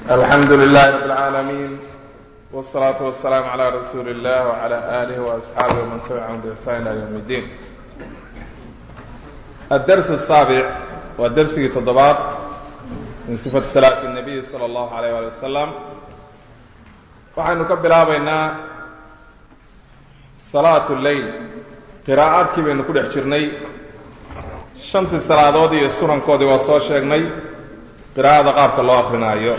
alxamdu lilahi rab اlcaalamiin wالsalaatu wasalaamu calى rasuuli اllah wعalى alih وasxaabih wman tabicahum bixsan ila ywm اddiin addars الsaabic waa dersigii toddobaad min sifati salaati الnabiy salى اllahu alayh ali wasalam waxaynu ka bilaabaynaa salaat leyl qiraa'aadkii baynu ku dhex jirnay shantii salaadood iyo sunankoodii waa soo sheegnay qiraa'ada qaabka loo akrinaayo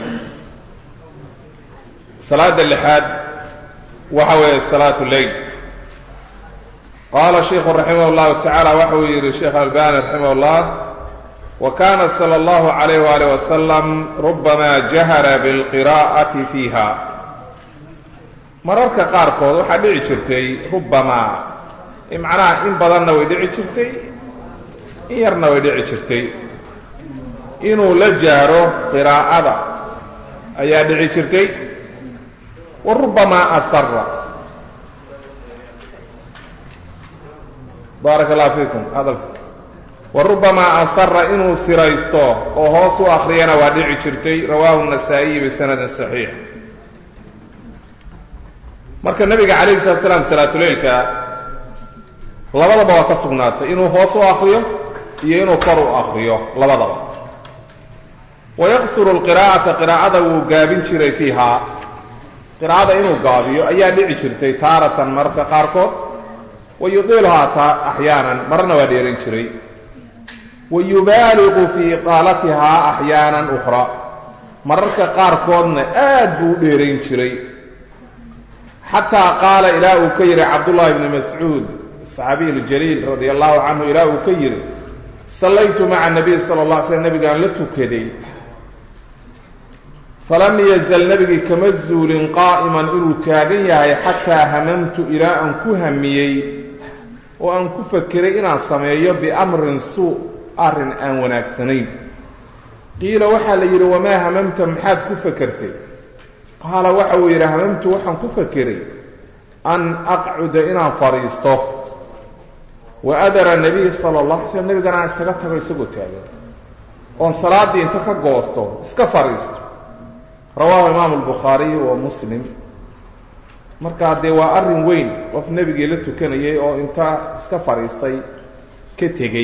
salaada lixaad waxa weeye salaatu leyl qaala sheiku raximah اllahu tacaala waxa uu yidhi sheekh albani raximah اllah wa kana salى اllahu alayh waalih wasalam rubama jahara bilqiraa'ati fiiha mararka qaarkood waxaa dhici jirtay rubamaa macnaha in badanna way dhici jirtay in yarna way dhici jirtay inuu la jaaro qiraa'ada ayaa dhici jirtay wa rubamaa asara baaraka allahu fiikum hadalka wa rubamaa asara inuu siraysto oo hoos u akriyana waa dhici jirtay rawaahu nasaa'iyi bisanadin saxiix marka nabiga calayhi salatu salaam salaatuleylka labadaba waa ka sugnaatay inuu hoos u akriyo iyo inuu kor u akriyo labadaba wayaqsuru lqiraa'ata qiraa'ada wuu gaabin jiray fiihaa qiraa'ada inuu gaabiyo ayaa dhici jirtay taaratan mararka qaarkood wa yudiiluhaa taa axyaanan mararna waa dheeran jiray wa yubaaliqu fii iqaalatihaa axyaanan ukhra mararka qaarkoodna aad buu u dheerayn jiray xataa qaala ilaa uu ka yidhi cabdullahi bni mascuud saxaabiy ljaliil radia allahu canhu ilaa uu ka yidhi sallaytu maca nabiy sala la alay slm nabigaan la tukaday falam yazal nebigii kama zuulin qaa'iman inuu taagan yahay xataa hamamtu ilaa aan ku hamiyey oo aan ku fakeray inaan sameeyo biamrin suu arrin aan wanaagsanayn qiila waxaa la yidhi wamaa hamamta maxaad ku fakertay qaala waxa uu yidhi hamamtu waxaan ku fakeray an aqcuda inaan fadhiisto wa adara nabiy sala allah alay slm nebigana aan isaga tago isagoo taagan oon salaaddii inta ka goosto iska fadhiisto rawaahu imaamu albukhaariy wa muslim markaa dee waa arrin weyn qof nebigii la tukanayay oo inta iska fadhiistay ka tegey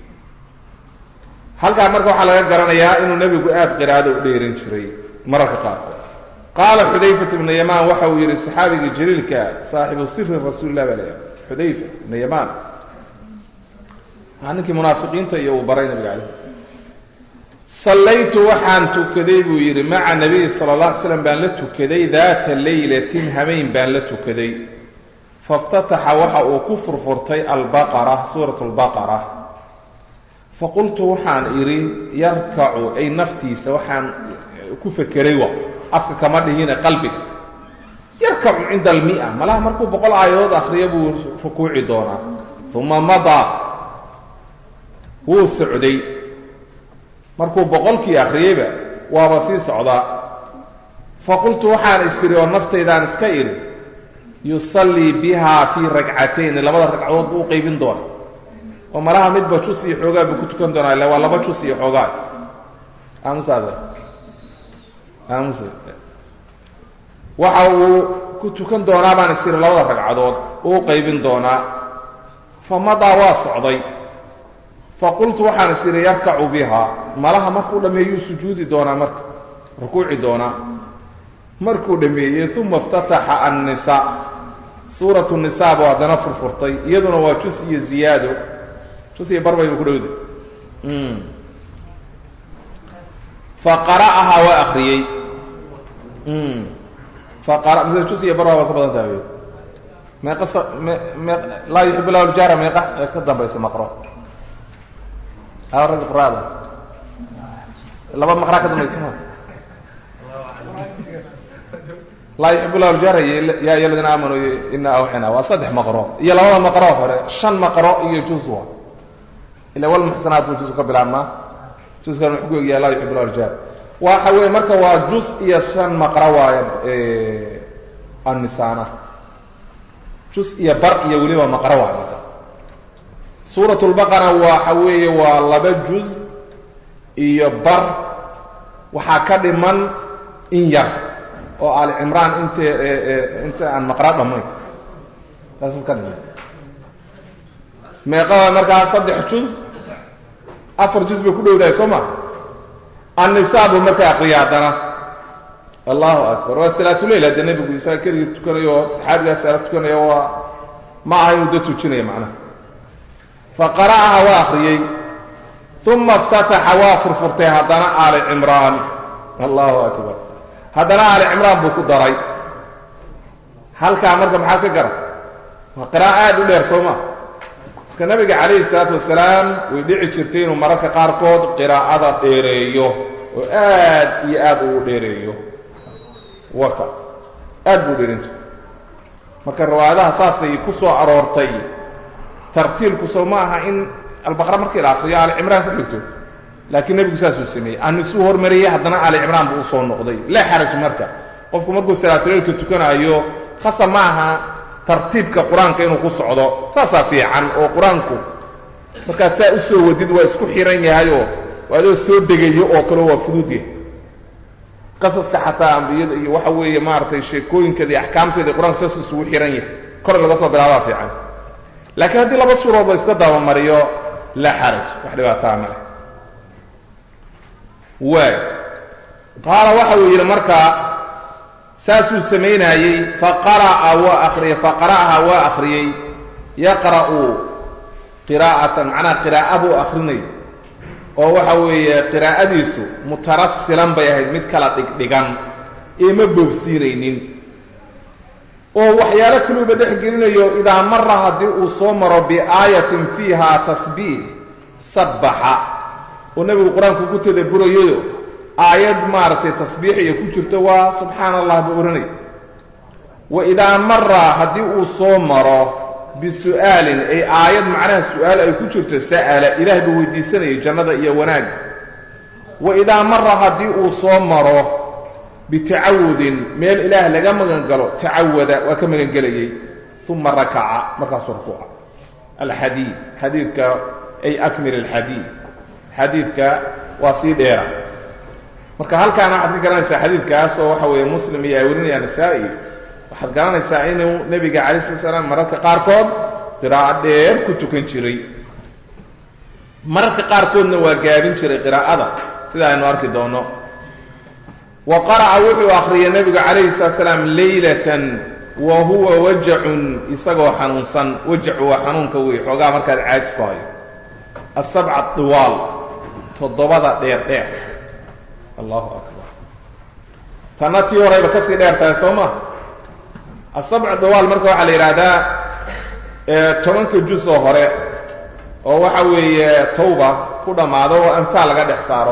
halkaa marka waxaa laga garanayaa inuu nebigu aada qiraado u dheeran jiray mararka qaarkood qaala xudayfat ibna yamaan waxa uu yidhi saxaabigii jaliilka saaxibu siri rasuulilah baa layahay xudayfa ibna yamaan aa ninkii munaafiqiinta iyo uu baray nabiga calayh sallaytu waxaan tukaday buu yidhi maca nabiyi sala alla alay slam baan la tukaday daata leylatin hameyn baan la tukaday faftataxa waxa uu ku furfurtay albaqara suurat lbaqara faqultu waxaan idhi yarkacu ay naftiisa waxaan ku fekeray wa afka kama dhihine qalbiga yarkacu cinda almia malaha markuu boqol aayadood akhriya buu rukuuci doonaa uma madaa wuu socday markuu boqolkii akhriyeyba waaba sii socdaa faqultu waxaan istiri oo naftaydaan iska idhi yusallii bihaa fii ragcatayn labada ragcadood buu u qaybin doona oo malaha midba jus iyo xoogaa buu ku tukan doonaa illa waa laba jus iyo xoogaa aamusaada aamus waxa uu ku tukan doonaa baan istiri labada ragcadood uu qaybin doonaa fa madaa waa socday faqultu waxaan is idhi yarkacu bihaa malaha markuu dhammeeyuu sujuudi doonaa marka rukuuci doonaa markuu dhammeeyey uma iftataxa annisa suuratu nisaa buu haddana furfurtay iyaduna waa jus iyo ziyaado jus iyo barbay buu ku dhowday fa qara'ahaa waa akriyey faqara mise jus iyo barba baa ka badan tahay meeqa me me laa yuxib lahu ljahra meeqa ee ka dambaysa maqro ragga quraada laba maqraa ka dambaysa ma laa yuxib lahu ljahra ya ayu aladiina aamanuu ina awxina waa saddex maqro iyo labada maqro hore shan maqro iyo jus wa ila walmuxsanaat buu jus ka bilaabmaa juskan wuxuu ku egyahay laa yuxib lahu ljahra waxa weeye marka waa jus iyo shan maqro waayo annisaana jus iyo bar iyo weliba maqro waa marka suurat lbaqara waxa weeye waa laba juz iyo bar waxaa ka dhiman in yar oo aali cimraan int inta aan maqra dhammayn taasad ka dhigay meeqada markaa saddex juz afar juz bay ku dhowdahay soo ma annisaa buu markaa akriya haddana allahu akbar waa salaatuleyl hadda nebigu isaga keligii tukanayo saxaabigaa salaad tukanayo waa ma aha inuu da tujinaya macnaha fa qara'aha waa akriyey uma iftataxa waa furfurtay haddana aali cimraan allahu akbar haddana aali cimraan buu ku daray halkaa marka maxaa ka gara waa qira'a aada u dheer soo ma marka nabiga calayhi salaatu wasalaam way dhici jirtay inuu mararka qaarkood qiraa'ada dheereeyo oo aad iyo aad uu dheereeyo waka aad buu dheerin jiray marka riwaayadaha saasay ku soo aroortay tartiilku soo ma aha in albaqra markii la akriyo aali cimraan ka dhigto laakiin nebigu saasuu sameeyey anisuu hormariyey haddana aali cimraan buu usoo noqday laa xaraj marka qofku markuu salaatuleylka tukanaayo khasa ma aha tartiibka qur-aanka inuu ku socdo saasaa fiican oo qur-aanku markaa saa u soo wadid waa isku xiran yahayoo waa adoo soo degayo oo kale waa fudud yahay qasaska xataa ambiyada iyo waxa weeye maaragtay sheekooyinkeeda iyo axkaamteeda qur-aanku saas isugu xiran yahay kor laga soo bilaabaa fiican laakiin haddii laba suurood la iska dabamariyo laa xaraj wax dhibaataa male waay qaala waxa uu yidhi markaa saasuu samaynaayey faqara'a waa akriyey faqara'aha waa akhriyey yaqra'u qiraa'atan macnaha qiraa'a buu akrinay oo waxa weeye qiraa'adiisu mutarasilan bay ahayd mid kala dhigdhigan ee ma boobsiinaynin oo waxyaalo kaluuba dhex gelinayo idaa mara haddii uu soo maro biaayatin fiiha tasbiix sabbaxa oo nebigu qur-aanku ku tadaburayayo aayad maaragtay tasbiixiya ku jirto waa subxaana allah buu odhanay wa idaa mara haddii uu soo maro bisu'aalin ay aayad macnaha su-aal ay ku jirto sa'ala ilaah buu weydiisanayay jannada iyo wanaagga wa idaa mara haddii uu soo maro bitacawudin meel ilaah laga magan galo tacawada waa ka magangelayay uma rakaca markaasuu rukuuca alxadiid xadiidka ay akmil alxadiid xadiidka waa sii dheera marka halkaana waxaad ka garanaysaa xadiidkaas oo waxa weeye muslim iyo ay warinayaan nasaa-i waxaad garanaysaa inuu nebiga calay slat slaam mararka qaarkood qiraa'o dheer ku tukan jiray mararka qaarkoodna waa gaabin jiray qiraa'ada sida aynu arki doono wa qara'a wuxuu akhriyay nebigu calayhi salaat slaam leylatan wa huwa wajacun isagoo xanuunsan wajacu waa xanuunka wey xoogaa markaad caajis ku hayo asabca diwaal toddobada dheer dheer allahu akbar tanna tii horeyba kasii dheer tahay soo ma asabc dawaal marka waxaa la yidhaahdaa tobanka juz oo hore oo waxa weeye tawba ku dhammaado oo anfaal laga dhex saaro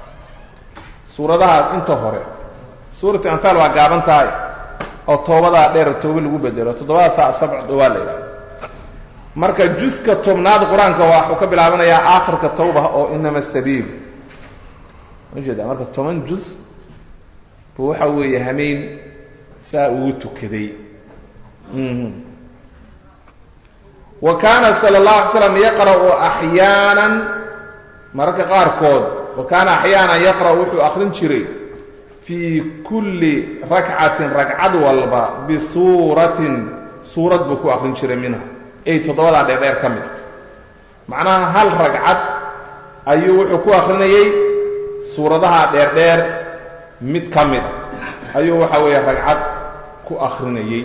suuradaha inta hore suuratu anfaal waa gaaban tahay oo toobadaa dheer tooba lagu bedelo toddobadaasa asabc dawaal la yidhahda marka juska tobnaad qur-aanka waxuu ka bilaabanayaa aakhirka tawba oo inama sabiil majeeda marka toban juz buu waxa weeye hameyn saa ugu tukaday wa kaana sala اllahu alay slam yaqra'u axyaanan mararka qaarkood wa kaana axyaanan yaqra'u wuxuu akrin jiray fii kulli rakcatin ragcad walba bisuuratin suurad buu ku akrin jiray minha ay toddobadaa dheerdheer ka mid macnaha hal ragcad ayuu wuxuu ku akrinayay suuradaha dheerdheer mid ka mid ayuu waxa weeye ragcad ku akrinayey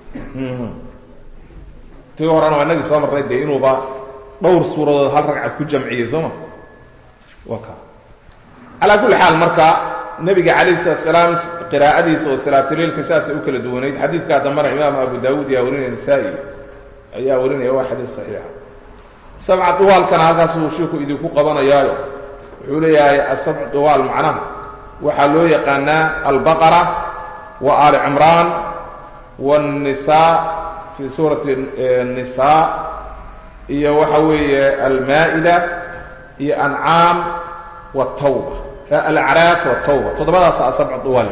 tii horena waa inagii soo marnay dee inuuba dhowr suuradood hal ragcad ku jamciyey soo ma wa ka calaa kulli xaal marka nebiga calayhi salatu salaam qiraa'adiisa oo salaatuleilka saasay u kala duwanayd xadiidkaa dambana imaamu abu daawuud yaa warinaya nasaa-i ayaa warinaya waa xadiis saxiixa sabca duwaalkana halkaasuu shiiku idinku qabanayaayo wuxuu leeyahay asabc duwaal macnaha waxaa loo yaqaanaa albaqara wa aali cimraan waannisaa fii suurati nisaa iyo waxa weeye almaa'ida iyo ancaam watawba alacraaf watawba toddobadaasa asabc duwaal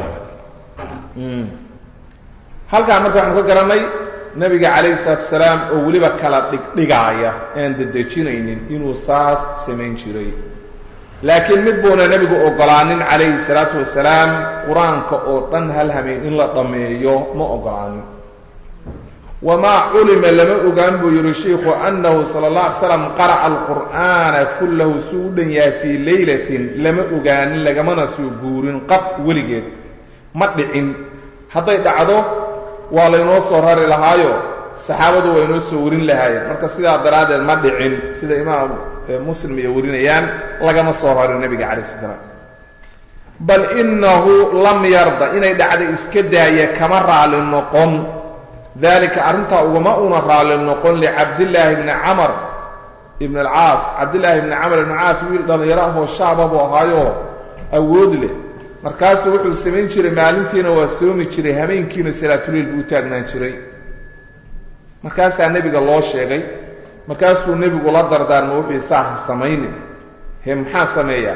halkaa marka waxaanu ka garanay nabiga calayhi salaatu salaam oo weliba kala dhigdhigaaya aan dedejinaynin inuu saas samayn jiray laakiin mid buuna nebigu ogolaanin calayhi salaatu wasalaam qur-aanka oo dhan hal hameen in la dhammeeyo ma ogolaanin wamaa culima lama ogaan buu yihi shiikhu annahu sala allah alay slam qara'a alqur'aana kullahu suu u dhan yahay fii leylatin lama ogaanin lagamana soo guurin qab weligeed ma dhicin hadday dhacdo waa laynoo soo rari lahaayo saxaabadu waa inoo soo warin lahaayeen marka sidaa daraaddeed ma dhicin sida imaam muslim ay warinayaan lagama soo rarin nebiga calai sla slam bal inahu lam yarda inay dhacda iska daaya kama raali noqon dalika arrintaa ugama una raali noqon licabdillaahi bni camar ibn alcaas cabdillaahi ibni camar ibn caas wiil dhallinyaro ahoo shaaba buu ahaayoo awood leh markaasuu wuxuu samayn jiray maalintiina waa soomi jiray habeenkiina salaatuliil buu u taagnaan jiray markaasaa nebiga loo sheegay markaasuu nebigu la dardaarma wuxuu saa ha samaynin he maxaa sameeyaa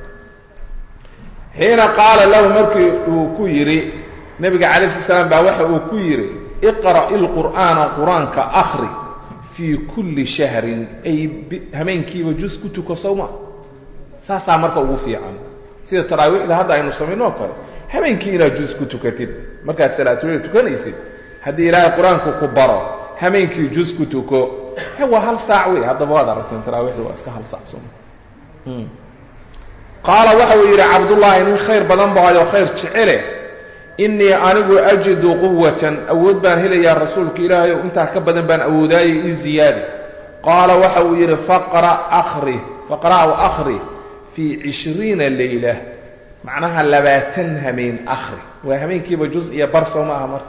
xiina qaala lahu markii uu ku yidhi nebiga calay sla slam baa waxa uu ku yidhi iqra' ilqur'aana qur-aanka akhri fii kulli shahrin ay hameenkiiba jus ku tuko sawma saasaa marka ugu fiican sida taraawiixda hadda aynu samayno oo kale habeenkii inaad jus ku tukatid markaad salaatuleyl tukanaysid haddii ilaahay qur-aanku ku baro hameenkii jus ku tuko he waa hal saac wey haddaba waad aragteen taraawiixda waa iska hal saac soma qaala waxa uu yidhi cabdullaahi nin khayr badan bahayo khayr jecele innii anigu ajidu quwatan awood baan helayaa rasuulka ilaahay oo intaa ka badan baan awoodaayay ii ziyaadi qaala waxa uu yidhi faqra akhri faqra'u akhri fii cishriina leyla macnaha labaatan hameen akhri waa hameenkiiba juz iyo bar soo maaha marka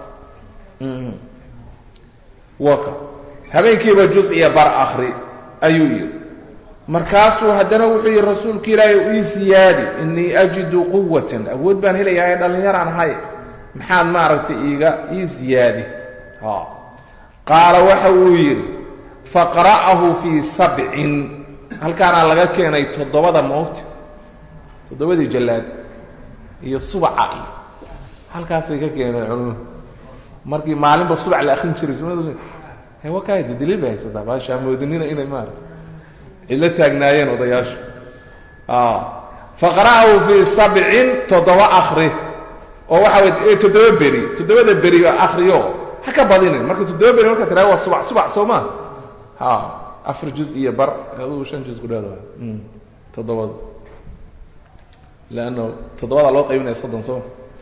waka habeenkiiba juz iyo bar akhri ayuu yidhi markaasuu haddana wuxuu yidhi rasuulka ilaahay ii siyaadi innii ajidu quwatan awood baan helayaa ee dhallinyaraan ahay maxaad maaragtay iiga ii siyaadi qaala waxa uu yidhi faqra'ahu fii sabcin halkaanaa laga keenay toddobada moogta toddobadii jallaad iyo subaca iyo halkaasay ka keeneen culumadu markii maalinba subac la akrin jiray sunadu he wakaayda daliil bay haysataa baashaa moodinina inay maarata cidla taagnaayeen odayaashu faqra'ahu fii sabcin toddoba akri oo waxa way toddoba beri toddobada beri oo akriyo ha ka badinin marka toddoba beri marka tiraa waa subac subac soo maa ha afar juz iyo bar aduu shan juz ku dhaada toddobada leanno toddobada loo qaybinaya soddon soo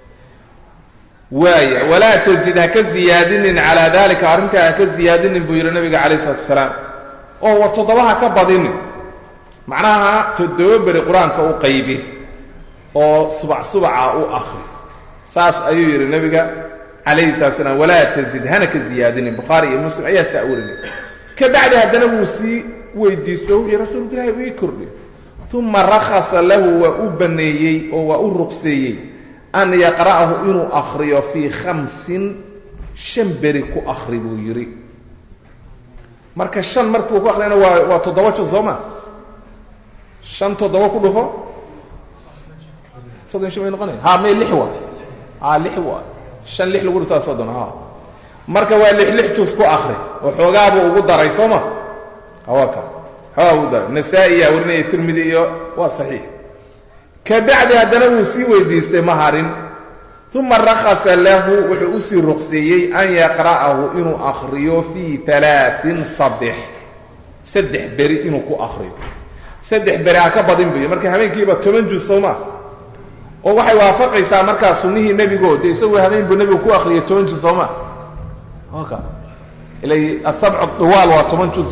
waaya walaa tazid ha ka ziyaadinin calaa dalika arrintaa ha ka ziyaadinin buu yidhi nabiga calayh isalatu asalaam oo war toddobaha ka badinin macnaha toddoba beri qur-aanka u qaybi oo subac subaca u akri saas ayuu yidhi nabiga calayhi salatu slam walaa tazid hana ka ziyaadinin bukhaari iyo muslim ayaa saa warinay ka bacdi haddana wuu sii weydiisto wuxuu rasuulku ilahi uu ii kordhi uma rakhasa lahu waa u baneeyey oo waa u ruqseeyey an yaqra'ahu inuu akhriyo fii khamsin shan beri ku akhri buu yidhi marka shan markuu ku akhriyana waa waa toddoba juz soo ma shan toddoba ku dhufo soddon shan bay noqonaya ha may lix wa a lix wa shan lix lagu dhuftaa soddon ha marka waa lix lix juz ku akhri oo xoogaabuu ugu daray soo ma hawaka xoogaa ugu daray nasaa-i yaa warinaya tirmidi iyo waa saxiix ka bacdi haddana wuu sii weydiistay ma harin uma rakhasa lahu wuxuu usii ruqseeyey an yaqra'ahu inuu akhriyo fii alaain saddex saddex beri inuu ku akhriyo saddex beri ha ka badin buy marka habeenkiiba toban juz soo ma oo waxay waafaqaysaa markaa sunnihii nebigo dee isagoo habeen buu nebigu ku akhriyay toban juz soo ma ka ilay asabcu duwaal waa toban juz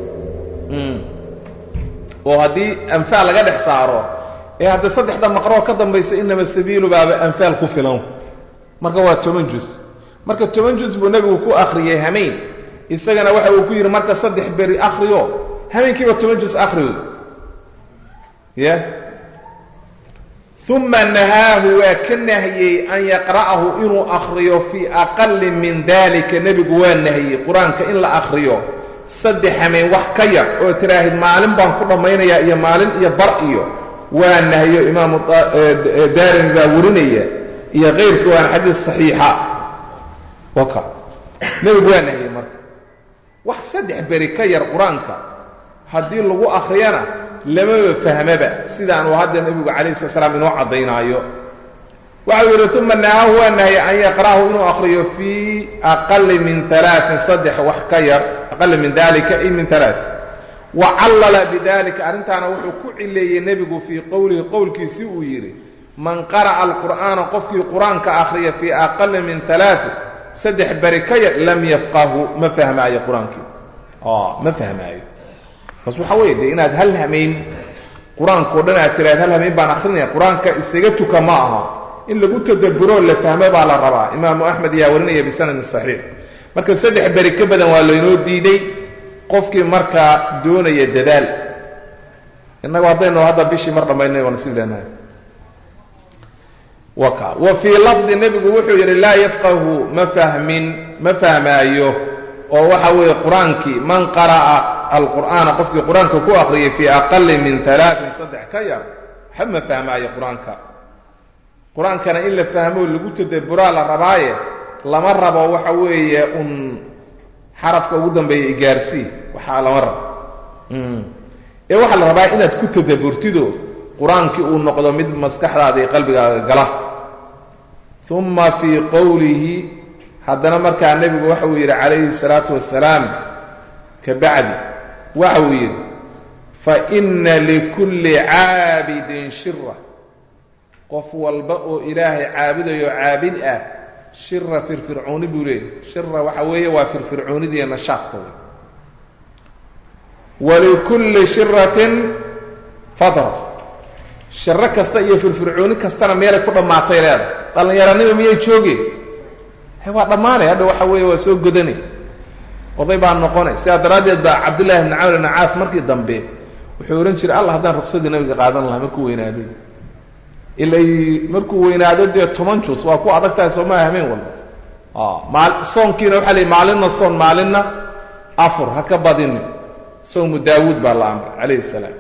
oo haddii anfaal laga dhex saaro ee hadda saddexda maqroo ka dambaysa inama sabiilu baaba anfaal ku filan marka waa toban juz marka toban juz buu nebigu ku akhriyey hameen isagana waxa uu ku yidhi marka saddex beri akhriyo hameenkiiba toban juz akhriyo ya uma nahaahu waa ka nahiyey an yaqra'ahu inuu akhriyo fii aqali min dalika nebigu waa nahiyey qur-aanka in la akhriyo saddex hameen wax ka yar oo tiraahid maalin baan ku dhammaynayaa iyo maalin iyo bar iyo waa nahiyo imaamu daarimi baa warinaya iyo keyrka waana xadiis saxiixa waka nebigu waa nahiyey marka wax saddex beri ka yar qur-aanka haddii lagu akhriyana lamaba fahmaba sidaan uu hadda nebigu calayhi sala salaam inoo caddaynaayo waxau yidhi uma nahaahu waa nahya an yaqra'ahu inuu aqriyo fii aqali min alaain saddex wax ka yar aqali min dalika ay min alaa wa callala bidalika arrintaana wuxuu ku cileeyey nebigu fii qowlihi qowlkiisii uu yidhi man qara'a alqur'aana qofkii qur-aanka akhriya fii aqali min alaain saddex beri ka yar lam yafqahu ma fahmaayo qur-aankii ma fahmaayo markaas waxaa weeye dee inaad hal hamayn qur-aankao dhan aad tiraad hal hamayn baan akrinaya qur-aanka isaga tuka ma aha in lagu tadabburoo la fahmo baa la rabaa imaamu axmed ayaa warinaya bisanadin saxiix marka saddex beri ka badan waa laynoo diiday qofkii markaa doonaya dadaal innagu haddaynu hadda bishii mar dhammaynay waa nasiib leenahay waka wa fii lafdi nebigu wuxuu yidhi laa yafqahu ma fahmin ma fahmaayo oo waxa weeye qur-aankii man qara'a alqur'aana qofkii qur-aanka ku aqriyay fii aqali min alaain saddex ka yar waxba ma fahmaayo qur-aanka qur-aankana in la fahmo lagu tadabburaa la rabaaye lama rabo waxa weeye un xarafka ugu dambeeya igaarsii waxaa lama rabo ee waxaa la rabaa inaad ku tadabburtido qur-aankii uu noqdo mid maskaxdaada iyo qalbigaaga gala uma fii qowlihi haddana markaa nebigu waxa uu yidhi calayhi salaatu wasalaam ka bacdi waxa uu yidhi faina likulli caabidin shira qof walba oo ilaahay caabudayo caabid ah shira firfircooni buu leeyahy shira waxa weeye waa firfircoonidiiyo nashaadtooda walikulli shiratin fatra shiro kasta iyo firfircooni kastana meelay ku dhammaatay leedahay dhallinyaranima miyay joogeen waa dhammaanay hadha waxa weeye waa soo godanay oday baa noqonay sidaa daraaddeed baa cabdullahi bni camr ibni caas markii dambe wuxuu odhan jiray allah haddaan ruqsadii nabiga qaadan lahaa markuu weynaaday ilay markuu weynaado dee toban jus waa ku adag tahay soomaa hameen walba maal soonkiina waxaa la maalinna soon maalinna afur ha ka badini soomu daawuud baa la amray calayhi salaam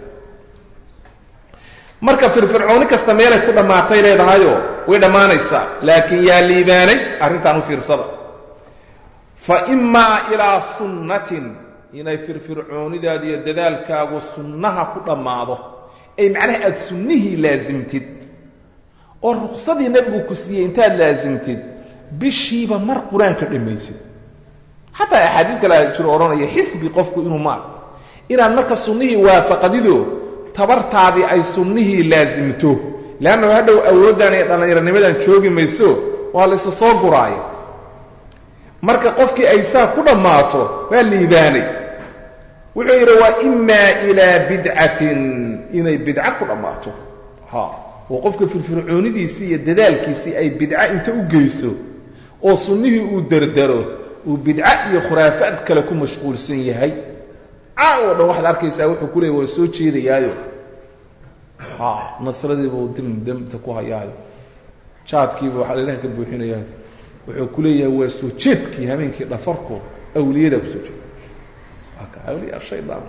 marka firfircooni kasta meelay ku dhammaatay leedahayoo way dhammaanaysaa laakiin yaa liibaanay arrintaan u fiirsada fa imaa ilaa sunnatin inay firfircoonidaada iyo dadaalkaagu sunnaha ku dhammaado ay macnaha aada sunnihii laasimtid oo ruqsadii nebigu ku siiyey intaad laasimtid bishiiba mar qur-aanka dhammaysid xataa axaadiid kale jiro odhanaya xisbi qofku inuu maa inaad marka sunnihii waafaqadido tabartaadii ay sunnihii laasimto leannahu hadhow awooddan iyo dhallinyaranimadan joogi mayso waa la isa soo guraaya marka qofkii ay saa ku dhammaato waa liibaanay wuxuu yidhi waa imaa ilaa bidcatin inay bidca ku dhammaato ha oo qofka firfircoonidiisii iyo dadaalkiisii ay bidca inta u geyso oo sunnihii uu dardaro uu bidca iyo khuraafaad kale ku mashquulsan yahay caawo dhan waxaad arkaysaa wuxuu ku leeyay waa soo jeedayaayo ha nasradiibuu dim demta ku hayaayo jaadkiiba waxaa ilaah ka buuxinayaayo wuxuu ku leeyahay waa soo jeedkii habeenkii dhafarko awliyadaa kusoo jeeda awliya shaydaan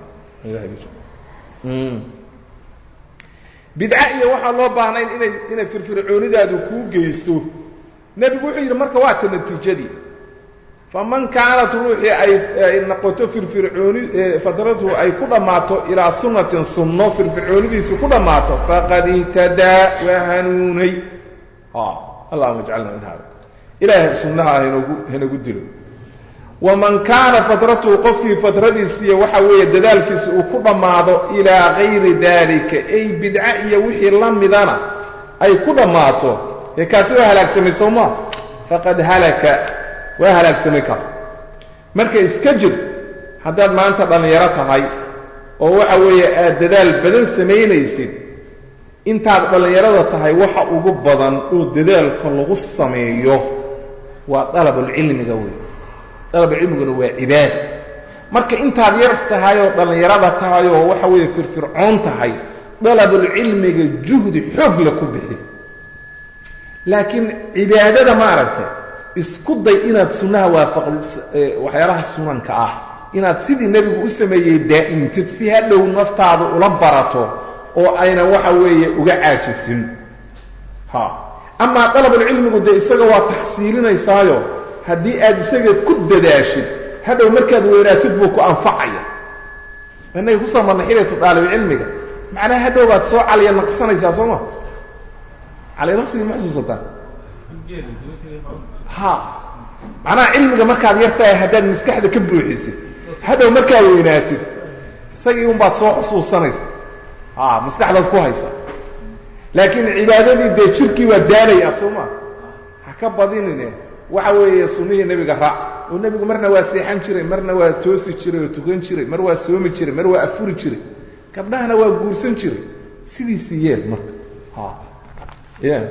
bidca iyo waxaan loo baahnayn inay inay firfircoonidaadu kuu geyso nebigu wuxuu yidhi marka waa ta natiijadii faman kaanat ruuxii ay noqoto firfircooni fadratuhu ay ku dhammaato ilaa sunnatin sunno firfircoonidiisi ku dhammaato faqad ihtadaa waa hanuunay allahuma ijcalna min hada ilaahay sunnaha hanogu hanagu dilo waman kaana fadratuhu qofkii fadradiisiiya waxa weeye dadaalkiisa uu ku dhammaado ilaa gayri dalika ay bidca iyo wixii la midana ay ku dhammaato ee kaasi waa halaagsamay soo maa faqad halaka waa halaagsamay kaas marka iska jir haddaad maanta dhallinyaro tahay oo waxa weeye aad dadaal badan samaynaysid intaad dhallinyarada tahay waxa ugu badan oo dadaalka lagu sameeyo waa dalabulcilmiga wey dalabulcilmiguna waa cibaada marka intaad yar tahay oo dhallinyarada tahay oo waxa weeye firfircoon tahay dalabulcilmiga juhdi xoog la ku bixi laakiin cibaadada maaragtay isku day inaad sunnaha waafaqdid waxyaalaha sunanka ah inaad sidii nebigu u sameeyey daa'imtid si hadhow naftaadu ula barato oo ayna waxa weeye uga caajisin ha amaa dalabulcilmigu dee isaga waa taxsiilinaysaayo haddii aad isaga ku dadaashid hadhow markaad weynaatid buu ku anfacaya inagii kusoo marnay xilatu daalibcilmiga macnaha hadhow baad soo caliya naqsanaysaa soo ma caliya naqsigii ma xusuusataa ha macnaha cilmiga markaad yartahay haddaad maskaxda ka buuxisid hadhow markaad weynaatid isagii un baad soo xusuusanaysa a maskaxdaad ku haysa laakiin cibaadadii dee jirkii waa daanaya soo ma ha ka badinine waxa weeye sunnihii nebiga raac oo nebigu marna waa seexan jiray marna waa toosi jiray oo tukan jiray mar waa soomi jiray mar waa afuri jiray gabdhahana waa guursan jiray sidiisii yeel marka ha ya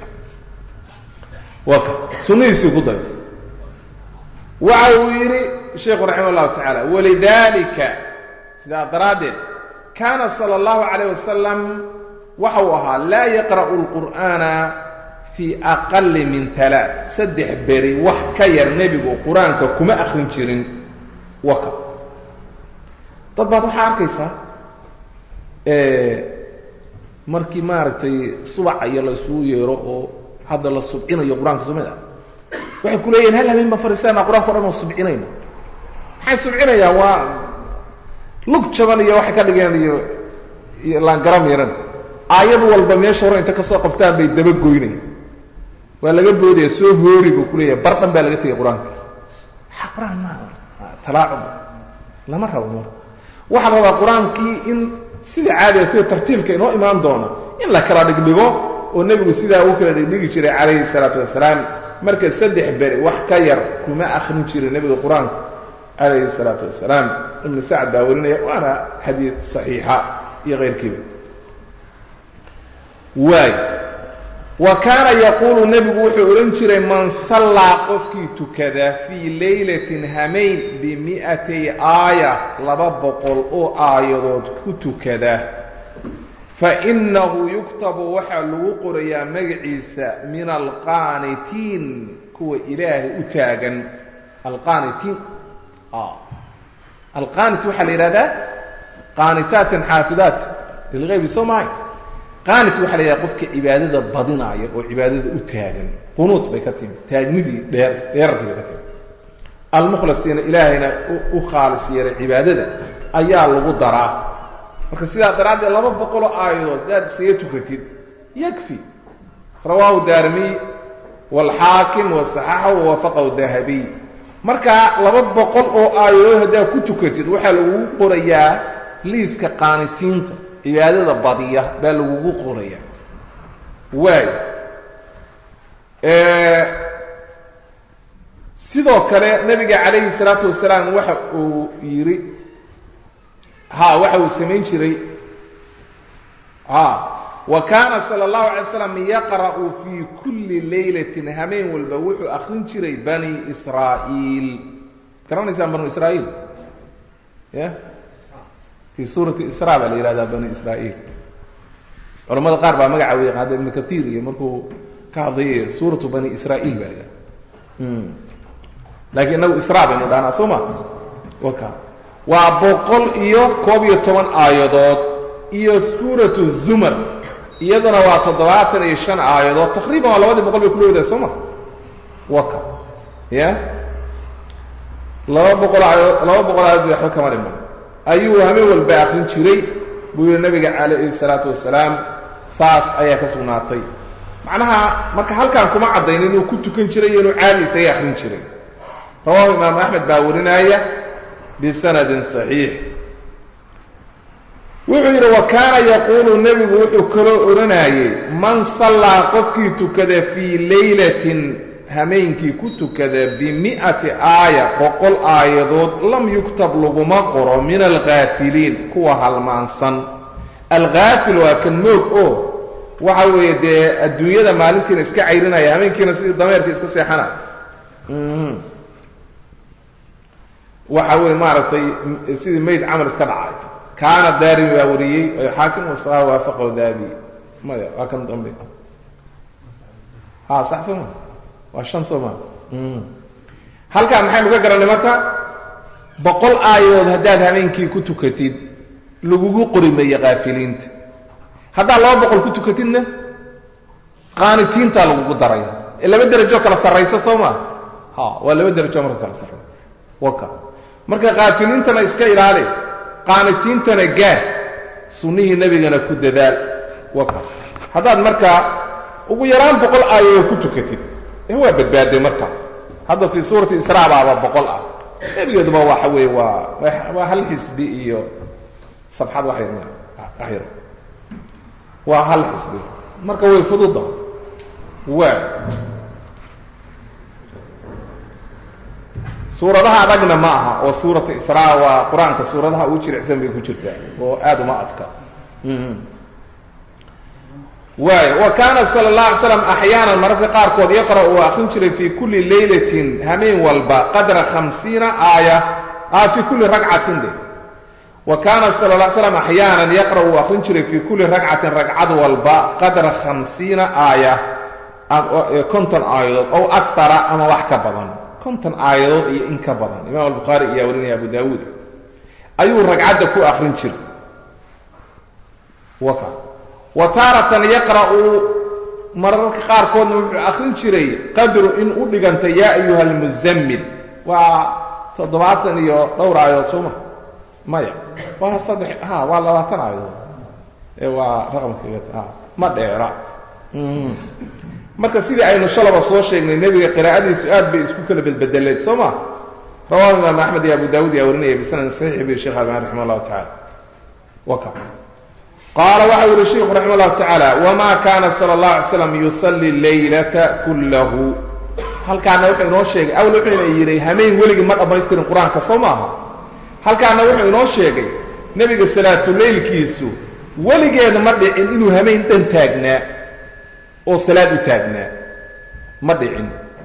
waa ka sunnihiisii ku dayo waxa uu yidhi sheikhu raximah llahu tacaala walidalika sidaa daraaddeed kaana sala allahu calayh wasalam waxa uu ahaa laa yaqra'u lqur'aana fii aqali min alaa saddex beri wax ka yar nebigu qur-aanka kuma akrin jirin waka dad baad waxaa arkaysaa markii maaragtay subaca iyo la isugu yeero oo hadda la subcinayo qur-aanka soo mid ah waxay ku leeyihin hal habeen baan fariisanaa qur-aanka o dhan oo subcinayna maxay subcinayaan waa lug jaban iyo waxay ka dhigeen iyo iyo laangara miiran aayad walba meesha hore inta kasoo qabtaan bay daba goynayaan waa laga boodaya soo hoori buu kuleeyahay bar dhan baa laga tegay qur-aanka a qur-aan ma talaacub lama rabo marka waxaa la rabaa qur-aankii in sida caadiga sida tartiibka inoo imaan doona in la kala dhigdhigo oo nebigu sidaa uu kala dhigdhigi jiray calayhi salaatu wasalaam marka saddex beri wax ka yar kuma akrin jiray nebiga qur-aanka calayhi salaatu wasalaam ibnu sacad baa warinaya waana xadiid saxiixa iyo keyrkiiba waay wa kaana yaquulu nebigu wuxuu odhan jiray man sallaa qofkii tukada fii laylatin hamayn bimi'atay aaya laba boqol oo aayadood ku tukada fa innahu yuktabu waxaa lagu qorayaa magaciisa min alqaanitiin kuwa ilaahay u taagan alqaanitiin alqaanit waxaa la yidhahdaa qaanitaatin xaafidaat lilgaybi soo mahay qaanit waxaa la yidhahda qofka cibaadada badinaaya oo cibaadada u taagan qunuud bay ka timi taagnidii dheer dheerarkii bay ka timi almukhlasiina ilaahayna u khaalis yeelay cibaadada ayaa lagu daraa marka sidaa daraaddeed laba boqoloo aayadood hadaad isaga tukatid yakfi rawaahu daarimiy waalxaakim wasaxaxahu wawafaqahu dahabiy marka laba boqol oo aayadood haddaad ku tukatid waxaa lagugu qorayaa liiska qaanitiinta cibaadada badiya baa lagugu qorayaa waayo sidoo kale nabiga calayhi salaatu wasalaam waxa uu yidhi ha waxa uu samayn jiray ha wa kaana sala allahu alay slam yaqra'u fii kulli laylatin hameen walba wuxuu akrin jiray bani israa'iil garanaysaan banu israa'iil ya fii suurati isra baa la yihahdaa bani israa'iil culamada qaar baa magaca u yaqaada ibnu kaiir iyo markuu ka hadlay suuratu bani israa'iil baa la yihahda laakiin inagu isra baynu dhahnaa soo ma waka waa boqol iyo koob iyo toban aayadood iyo suuratu zumar iyaduna waa toddobaatan iyo shan aayadood taqriiban waa labadii boqol bay kulowdahay soo ma waka ya laba boqol aayadood laba boqol aayadood waxba kama dhiman ayuu hameen walba akrin jiray buu yihi nabiga calayhi salaatu wasalaam saas ayaa ka sugnaatay macnaha marka halkaan kuma caddayn inuu ku tukan jiray iyo inuu caadi isaga akrin jiray rawahu imaamu axmed baa warinaya bisanadin saxiix wuxuu yidhi wa kaana yaquulu nebigu wuxuu kaloo odhanayey man sallaa qofkii tukada fii laylatin hameenkii ku tukada bimi'ati aaya boqol aayadood lam yuktab laguma qoro min alghaafiliin kuwa halmaansan alghaafil waa kan moog oo waxa weeye dee adduunyada maalintiina iska cayrinaya hameenkiina sidii dameerka iska seexana waxa weye maaragtay sidii mayd camal iska dhacay kaana daarimi baa wariyey ay xaakim wasaa waafaqahu daabi maya waa kan dambe ha sax soo ma waa shan soo ma halkaan maxaynu ka garannay marka boqol aayadood haddaad habeenkii ku tukatid lagugu qori maye kaafiliinta haddaad laba boqol ku tukatidna qaanitiintaa lagugu daraya ee laba derajo kala sarraysa soo ma ha waa laba derajo marka kala sarraysa waka marka kaafiliintana iska ilaali qaanitiintana gaar sunnihii nebigana ku dadaal waka haddaad markaa ugu yaraan boqol aayadood ku tukatid ee waa badbaaday marka hadda fii suurati israa baaba boqol ah nebigeeduba waxa weeye waa waa hal xisbi iyo sabxad wax yar wax yar waa hal xisbi marka way fududa waa suuradaha adagna ma aha oo suuratu israa waa qur-aanka suuradaha ugu jiricsan bay ku jirtaa oo aada uma adka waay wa kaana sala اllah alay slam axyaanan mararka qaarkood yaqra' uu akrin jiray fii kulli laylatin hameen walba qadra khamsiina aaya a fii kulli ragcatin de wa kaana sala la slam axyaanan yaqra' uu akrin jiray fii kulli ragcatin ragcad walba qadra khamsiina aaya konton aayadood ow akara ama wax ka badan konton aayadood iyo in ka badan imaam albukhaari ayaa warinaya abu daawuud ayuu ragcadda ku akrin jiray waka wa taaratan yaqra'u mararka qaarkoodna wuxuu akrin jiray qadru in u dhiganta yaa ayuha almuzammil waa toddobaatan iyo dhowr aayadood sooma maya waa saddex ha waa labaatan aayadood ee waa raqamka ma dheera marka sidii aynu shalaba soo sheegnay nebiga qiraa'adiisu aad bay isku kala bedbedeleed soo ma rawahu imaam axmed iyo abu daawud yaa warinaya bisanadin saxiix bi sheekh albani raximah llahu tacala waka qaala waxa u yihi sheikhu raximah llahu tacaala wama kana sala allah alay slam yusalli laylata kullahu halkaana wuxuu inoo sheegay awl wuxuuna yidhi hameen weligii ma dhammaystirin qur-aanka soo maaha halkaana wuxuu inoo sheegay nebiga salaatuleylkiisu weligeeda ma dhicin inuu hameen dhan taagnaa oo salaad u taagnaa ma dhicin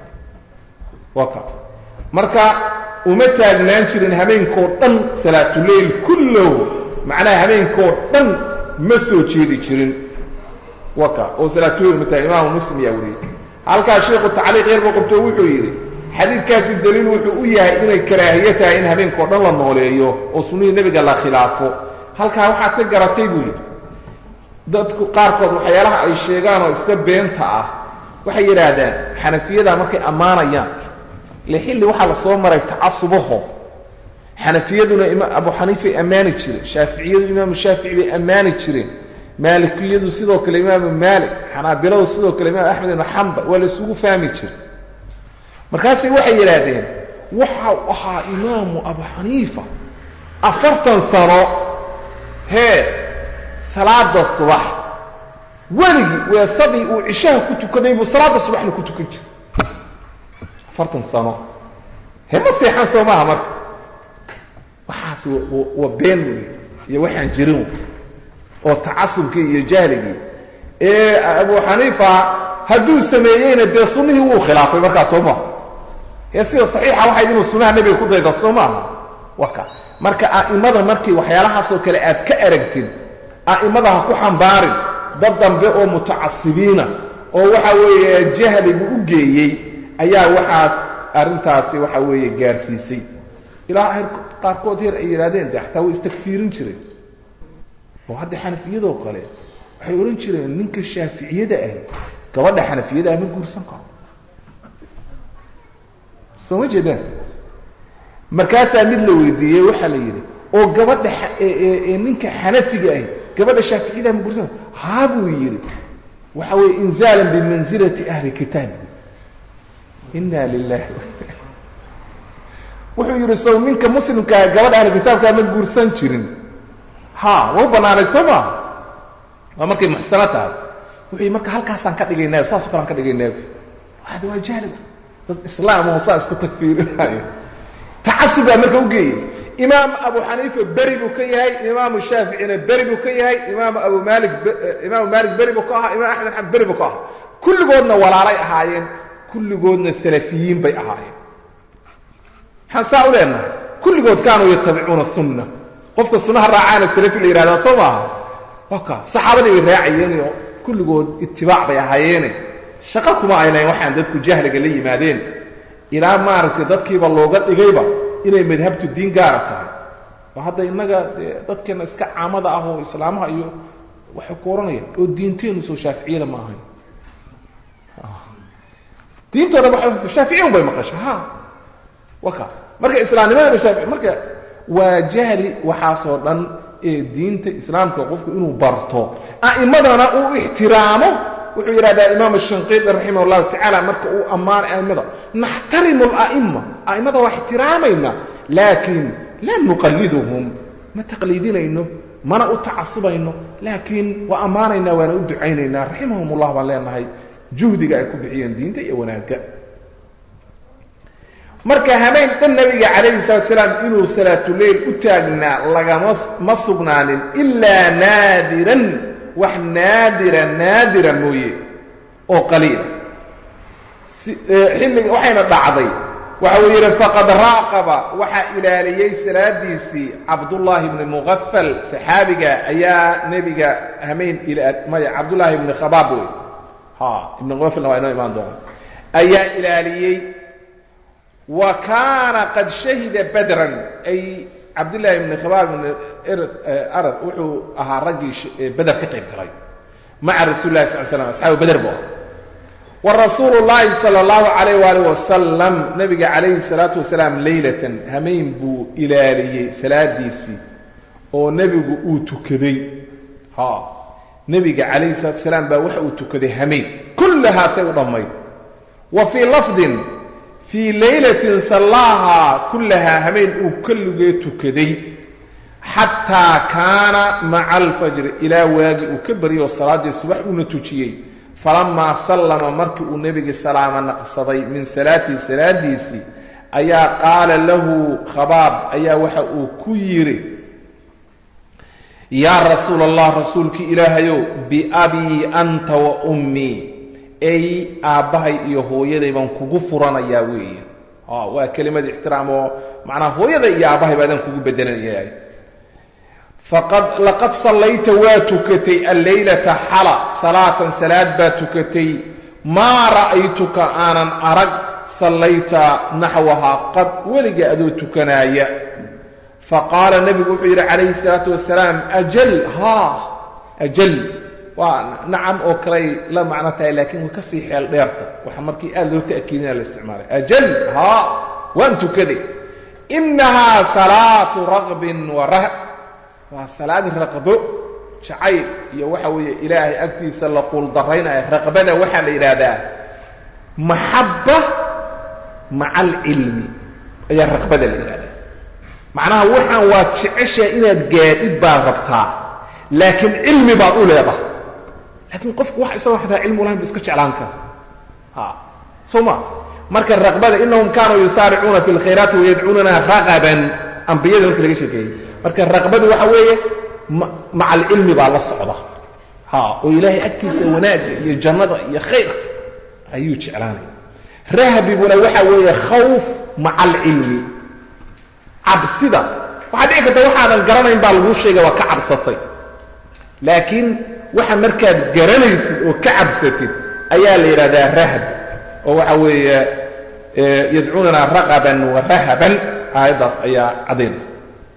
waka marka uma taagnaan jirin habeenkoo dhan salaatuleyl kullahu macnaha habeenkoo dhan ma soo jeedi jirin waka oo salaatuleyl ma taagn imaamu muslim yaa wariyey halkaa sheikhu tacliiq yarba qabto wuxuu yidhi xadiidkaasi daliil wuxuu u yahay inay karaahiyo tahay in habeenkao dhan la nooleeyo oo sunnihii nebiga la khilaafo halkaa waxaad ka garatay buu yidhi dadku qaarkood waxyaalaha ay sheegaan oo iska beenta ah waxay yidhaahdaan xanafiyada markay ammaanayaan le xilli waxaa la soo maray tacasubaho xanafiyaduna abu xaniifay ammaani jireen shaaficiyadu imaamu shaafici bay ammaani jireen maalikiyadu sidoo kale imaamu maalik xanaabiladu sidoo kale imaam axmed ibnu xambal waa la isugu fahmi jiray markaasay waxay yidhaahdeen waxau ahaa imaamu abu xaniifa afartan sano hee salaada subax weligii weesadii uu cishaha ku tukaday buu salaada subaxna ku tukan jiray afartan sano he ma seexan soo maaha marka waxaas waa been wey iyo waxaan jirin oo tacasubkii iyo jahligii ee abu xaniifa hadduu sameeyeyna dee sunnihii wuu khilaafay markaas soo maaha ee sida saxiixa waxayd inuu sunnaha nebiga ku dayda soo maaha waka marka a'imada markii waxyaalahaasoo kale aad ka aragtid a'imada ha ku xambaarin dad dambe oo mutacasibiina oo waxa weeye jahligu u geeyey ayaa waxaas arrintaasi waxa weeye gaarsiisay ilaa heer qaarkood heer ay yidhahdeen de xataa way istakfiirin jireen oo hadda xanafiyadoo kale waxay odhan jireen ninka shaaficiyada ahi gabadha xanafiyada ah ma guursan karo soo ma jeedaan markaasaa mid la weydiiyey waxaa la yidhi oo gabadha ninka xanafiga ahi gabadha shaaficiyada ma guursan karo haa buu yidhi waxa weeye inzaalan bimansilati ahli kitaab inna lilahi wuxuu yidhi sow ninka muslimkaa gabadha ahli kitaabkaa ma guursan jirin ha waa u bannaanayd soo maa waa markay muxsano tahay wuxuu yidhi marka halkaasaan ka dhigaynaayo saasoo kale aan ka dhigaynaayo hada waa jahliga dad islaam oo saa isku takfiirinaayo tacasub baa marka u geeyey imaam abu xaniifa beri buu ka yahay imaamu shaaficina beri buu ka yahay imaamu abu maalik imaamu maalik beri buu ka ahaa imaam axmed xamed beri buu ka ahaa kulligoodna walaalay ahaayeen kulligoodna salafiyiin bay ahaayeen maxaan saa u leenahay kulligood kaanuu yatabicuuna sunna qofka sunnaha raacaana salafi la yidhahdaa soo maaha waka saxaabadii bay raacayeeniyo kulligood itibaac bay ahaayeene shaqo kuma aynayn waxaan dadku jahliga la yimaadeen ilaa maaragtay dadkiiba looga dhigayba inay madhabtu diin gaara tahay oo hadda innaga dee dadkeena iska caamada ah oo islaamaha iyo waxay ku ohanayaan oo diinteennu soo shaaficiyada ma ahayn diintooda waa shaaficiyan bay maqasha ha waka marka islaamnimadaba shaafici marka waa jahli waxaasoo dhan ee diinta islaamka qofku inuu barto a'immadana uu ixtiraamo wuxuu yidhahdaa imaam shanqiidi raximah allahu tacaala marka uu ammaanay a'immada naxtarimu ala'imma a'immada waa ixtiraamayna laakiin laa nuqalliduhum ma taqliidinayno mana u tacasubayno laakiin waa ammaanaynaa waana u ducaynaynaa raximahum ullah baan leenahay juhdiga ay ku bixiyeen diinta iyo wanaagga marka habeen dhan nabiga calayhi salatu salaam inuu salaatuleyl u taagnaa lagama ma sugnaanin ilaa naadiran wax naadira naadira mooye oo qaliila xilliga waxayna dhacday waxa uu yidhi faqad raaqaba waxaa ilaaliyey salaadiisii cabdullaahi bni muqafal saxaabiga ayaa nebiga hameyn maya cabdullaahi ibni khabaab wey ha ibni muqafalna waa inoo imaan doona ayaa ilaaliyey wa kaana qad shahida badran ay cabdullaahi ibni khabaab ibni arad wuxuu ahaa raggii beder ka qayb galay maca rasuuli lahi sal slam asxaabu beder bu ah warasuulu llaahi sala allahu calayh waalih wasalam nabiga calayhi salaatu wasalaam leylatan hameyn buu ilaaliyey salaadiisii oo nebigu uu tukaday ha nebiga calayhi salatu wasalaam baa waxa uu tukaday hameyn kullahaasay u dhammayd wa fii lafdin fii laylatin sallaahaa kullahaa hameyn uu kolligee tukaday xataa kaana maca alfajri ilaa waagii uu ka baryay oo salaaddii subax uuna tujiyey falamaa sallama markii uu nebigi salaama naqsaday min salaatii salaadiisii ayaa qaala lahu khabaab ayaa waxa uu ku yidhi yaa rasuul allah rasuulkii ilaahayow biabii anta wa ummii ay aabbahay iyo hooyaday baan kugu furanayaa weeye waa kelimad ixtiraam oo macnaa hooyaday iyo aabbahay baadaan kugu bedelanaya faqad laqad sallayta waa tukatay alleylata xala salaatan salaad baa tukatay maa ra'aytuka aanan arag sallayta naxwahaa qad weliga adoo tukanaaya faqaala nebigu wuxuu yidhi calayhi salaatu wasalaam ajal haa ajal waa nacam oo kaley la macno tahay laakiin way kasii xeel dheerta waxa markii aad loo ta'kiidina la isticmaalay ajal haa waan tukaday inahaa salaatu raqbin wa rah waa salaad raqbo jacayl iyo waxa weeye ilaahay agtiisa la quuldarraynaya raqbada waxaa la yidhaahdaa maxabba maca alcilmi ayaa raqbada la yidhahdaa macnaha waxaan waa jeceshaa inaad gaadhid baad rabtaa laakiin cilmi baad u leedahay laakiin qofku wax isagoo xataa cilmi ulahayn bu iska jeclaan kara ha soo ma marka raqbada inahum kaanuu yusaaricuuna fi lkhayraati wayadcuunana raqaban ambiyada marka laga sheekeeyey marka raqbadu waxa weeye maca alcilmi baa la socda ha oo ilaahay agtiisa wanaagga iyo jannada iyo khayrka ayuu jeclaanaya rahbiguna waxa weeye khawf maca alcilmi cabsida waxaa dhici karta waxaadan garanayn baa laguu sheegay waa ka cabsatay laakiin waxa markaad garanaysid oo ka cabsatid ayaa la yidhahdaa rahb oo waxa weeye yadcuunana raqaban wa rahaban aayaddaas ayaa caddaynaysa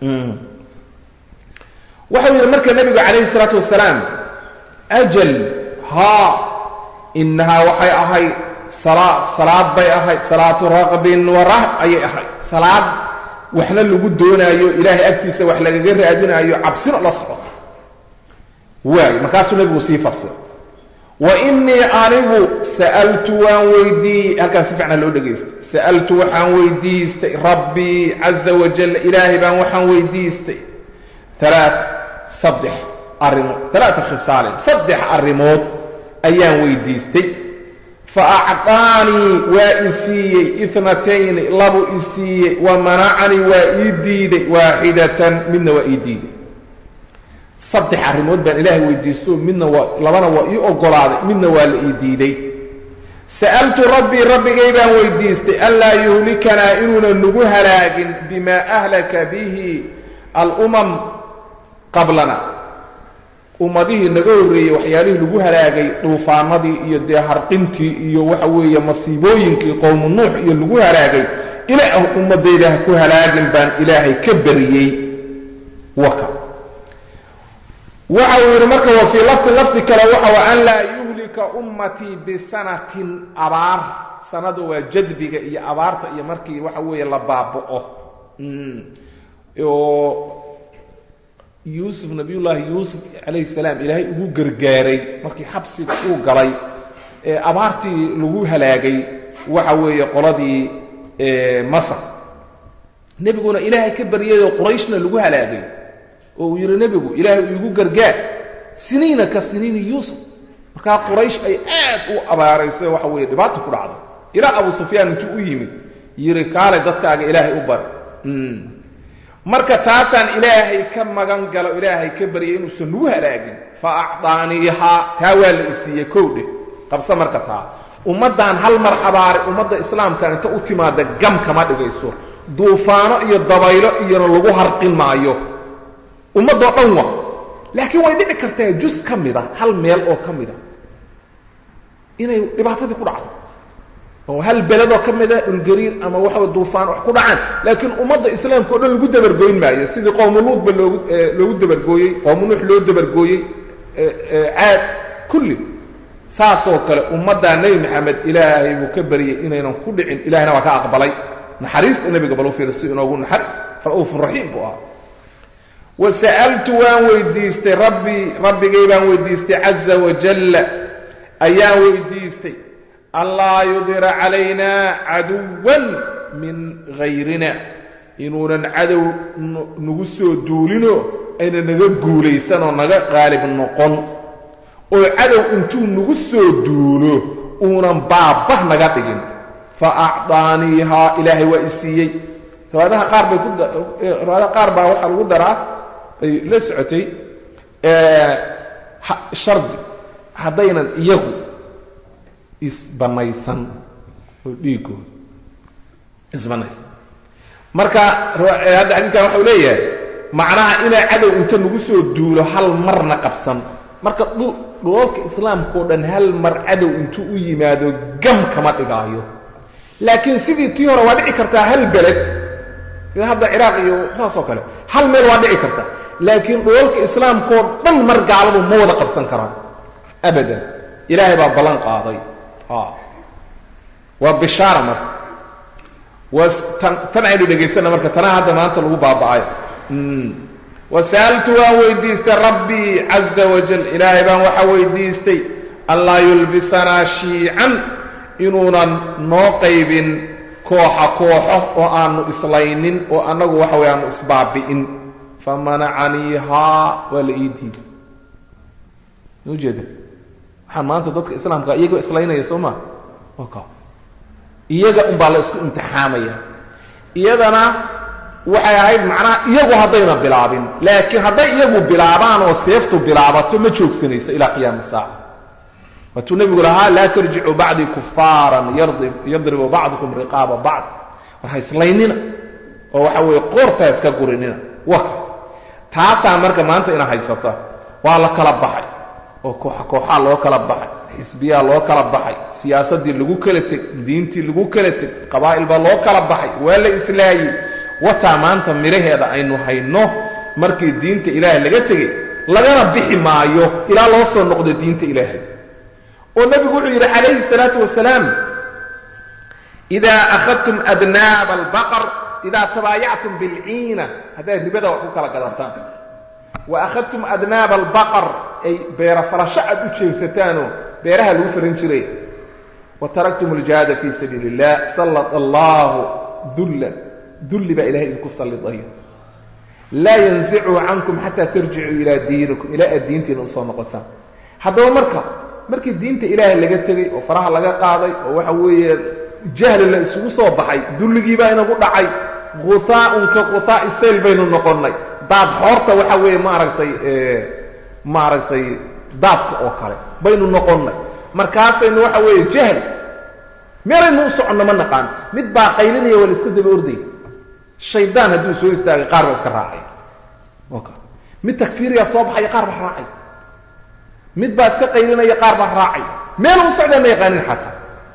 waxau yidhi marka nebigu calayhi salaatu wasalaam ajal haa inahaa waxay ahayd salaad bay ahayd salaatu raqbin wa rahb ayay ahayd salaad waxna lagu doonaayo ilaahay agtiisa wax lagaga raadinaayo cabsina la socdo waayo markaasuu nebigu sii fasira wa innii anigu sa'altu waan weydiiyey halkaan si fiicna loo dhegaysto sa'altu waxaan weydiistay rabbii caza wajal ilaahay baan waxaan weydiistay alaa saddex arrimood alaata khisaalin saddex arrimood ayaan weydiistay fa acطaanii waa i siiyey itnatayni labu i siiyey wa manacanii waa ii diiday waaxidatan midna waa ii diiday saddex arrimood baan ilaahay weydiisto midna waa labana waa ii ogolaaday midna waa la ii diiday sa'altu rabbii rabbigay baan weydiistay anlaa yuhlikanaa inuuna nagu halaagin bimaa ahlaka bihi alumam qablana ummadihii naga horreeyey waxyaalihii lagu halaagay dhuufaanadii iyo dee harqintii iyo waxa weeye masiibooyinkii qowmu nuux iyo lagu halaagay ilaah ummadayda ha ku halaagin baan ilaahay ka bariyey waka waxa uu yidhi marka wa fii lafdi lafdi kale waxa an laa yuhlika ummatii bisanatin abaar sanada waa jadbiga iyo abaarta iyo markii waxa weeye la baaba'o oo yuusuf nabiyullaahi yuusuf calayhi salaam ilaahay ugu gargaaray markii xabsiga uu galay ee abaartii lagu halaagay waxa weeye qoladii masar nebiguna ilaahay ka baryayoo qurayshna lagu halaagay oo uu yidhi nebigu ilaahay uu igu gargaar siniina ka siniini yuusuf markaa quraysh ay aad u abaaraysay waxa weeye dhibaata ku dhacday ilaa abu sufyaan intuu u yimid yidhi kaale dadkaaga ilaahay u bari marka taasaan ilaahay ka magan galo ilaahay ka baryay inuusan nagu halaagin fa acdaaniihaa taa waa la isiiyey kowdhe qabse marka taa ummaddaan hal mar abaaray ummadda islaamkan inta u timaada gam kama dhigayso duufaano iyo dabaylo iyona lagu harqin maayo ummaddoo dhan wa laakiin way dhici kartaa jus ka mida hal meel oo ka mida inay dhibaatadii ku dhacdo oo hal beledoo ka mida dhulgariir ama waxa duufaan wax ku dhacaan laakiin ummadda islaamka o dhan lagu dabargoyn maayo sidii qowmuluudba loogu loogu dabargooyey qowmu nuux loo dabargooyey caad kulli saasoo kale ummaddaa nebi maxamed ilaahay buu ka baryay inaynan ku dhicin ilahayna waa ka aqbalay naxariista nebiga bal u fiira si inoogu naxariis ra'uufun raxiim buu ahaa wa sa'altu waan weydiistay rabbii rabbigay baan weydiistay caza wajalla ayaan weydiistay allaa yudira calaynaa caduwan min hayrina inuunan cadow nagu soo duulino ayna naga guulaysanoo naga qaalib noqon oo cadow intuu nagu soo duulo uunan baabah naga dhigin fa acdaaniihaa ilaahay waa i siiyey riwaayadaha qaar bay ku riwaayadaha qaar baa waxaa lagu daraa ay la socotay shardi haddaynan iyagu isbanaysan oo dhiigooda isbanaysan marka hadda xadiidkan waxau leeyahay macnaha inaa cadow inta nagu soo duulo hal marna qabsan marka dhulalka islaamka o dhan hal mar cadow intuu u yimaado gam kama dhigaayo laakiin sidii tii hore waa dhici kartaa hal beled sida hadda ciraaq iyo saasoo kale hal meel waa dhici karta laakiin dhulalka islaamkaoo dhan mar gaaladu ma wada qabsan karaan abadan ilaahay baa ballan qaaday waa bishaara marka tan aynu dhegaysana marka tanaa hadda maanta lagu baaba'ay wasa'altu waan weydiistay rabbii caza wajal ilaahay baan waxaa weydiistay anlaa yulbisanaa shiican inuunan noo qaybin kooxa kooxo oo aanu islaynin oo annagu waxa way aanu isbaabi'in famanacaniihaa waa la ii diiday ujeeda waxaan maanta dadka islaamka iyagoo islaynaya soo maa ka iyaga unbaa la isku imtixaamaya iyadana waxay ahayd macnaha iyagu haddayna bilaabin laakiin hadday iyagu bilaabaan oo seeftu bilaabato ma joogsanayso ilaa qiyaami saaca waatuu nebigu lahaa laa tarjicuu bacdii kufaaran yadribu bacdukum riqaaba bacd war ha islaynina oo waxa weeye qoortaa iska gurinina waka taasaa marka maanta ina haysata waa la kala baxay oo kooxa kooxaa loo kala baxay xisbiyaa loo kala baxay siyaasaddii lagu kala teg diintii lagu kala teg qabaa'il baa loo kala baxay waa la islaayey wataa maanta midhaheeda aynu hayno markii diinta ilaahay laga tegey lagana bixi maayo ilaa loo soo noqdo diinta ilaahay oo nebigu wuxuu yidhi calayhi salaatu wasalaam idaa akhadtum adnaaba albaqar idaa tabaayactum bilciina haddaad ribada wax ku kala gadataan wa akhadtum adnaaba albaqar ay beera falasho aad u jeensataanoo beeraha lagu faran jiray wa taraktum aljihaada fii sabiili illah sallad allaahu dullan dulli baa ilahay idinku sallidayo laa yansichu cankum xataa tarjicuu ilaa diinikum ilaa aad diintiina usoo noqotaan haddaba marka markii diinta ilaahay laga tegey oo faraha laga qaaday oo waxa weeye jahli la isugu soo baxay dulligii baa inagu dhacay guhaaun ka guhaai sayl baynu noqonnay daad xoorta waxa weeye maaragtay maaragtay daadka oo kale baynu noqonnay markaasaynu waxa weeye jahli meelaynu u soconno ma naqaan mid baa qaylinaya waa la iska daba orday shaydaan hadduu soo istaagay qaar baa iska raacay mid takfiiriyaa soo baxaya qaar baa raacay mid baa iska qaylinaya qaar baa raacay meel u socdaa ma yaqaanin xataa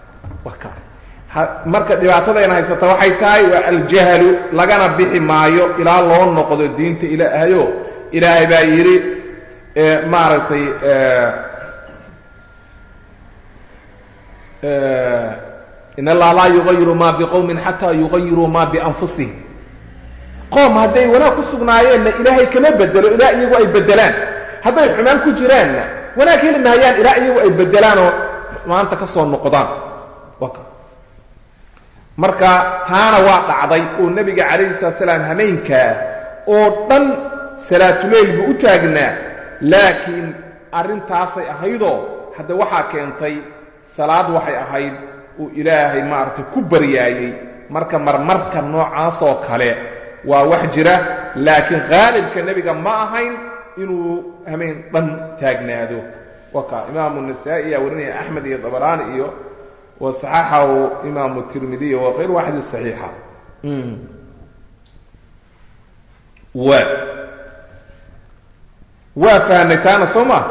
marka dhibaatadayna haysata waxay tahay waa aljahlu lagana bixi maayo ilaa loo noqdo diinta ilaahayo ilaahay baa yidhi maaragtay in allaha laa yugayiru ma biqowmin xataa yugayiruu ma bianfusihim qoom hadday wanaag ku sugnaayeenna ilaahay kama bedelo ilaa iyagu ay bedelaan hadday xumaan ku jiraanna wanaag heli mahayaan ilaa iyagu ay bedelaanoo xumaanta ka soo noqdaan marka taana waa dhacday oo nebiga calayhi salatu salaam hameenkaa oo dhan salaatuleyl buu u taagnaa laakiin arrintaasay ahaydoo hadda waxaa keentay salaad waxay ahayd uu ilaahay maaragtay ku baryaayey marka marmarka noocaasoo kale waa wax jira laakiin qaalibka nebiga ma ahayn inuu hameen dhan taagnaado waka imaamu nasaa'i ayaa warinaya axmed iyo dabaraani iyo wasaxaxahu imaamu tirmidiy wa kayr waaxid saxiixa wa waa fahnay taana soo ma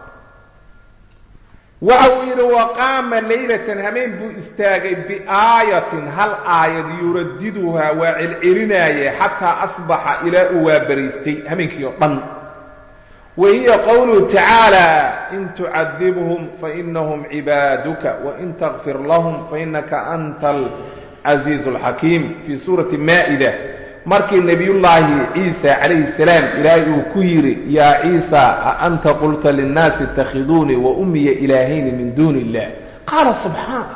waxa uu yidhi waqaama laylatan hameen buu istaagay biaayatin hal aayad yuradiduhaa waa celcelinaaye xataa asbaxa ilaa uu waabariistay hameenkii oo dhan wa hiya qowluhu tacaala in tucadibhum fainahum cibaaduka wain takfir lahum fainaka anta alcasiizu alxakiim fii suurati maa'ida markii nebiyullaahi ciisa calayhi salaam ilaahay uu ku yidhi yaa ciisa a anta qulta linnaasi itakhiduunii wa ummiya ilaahayni min duuni illah qaala subxaana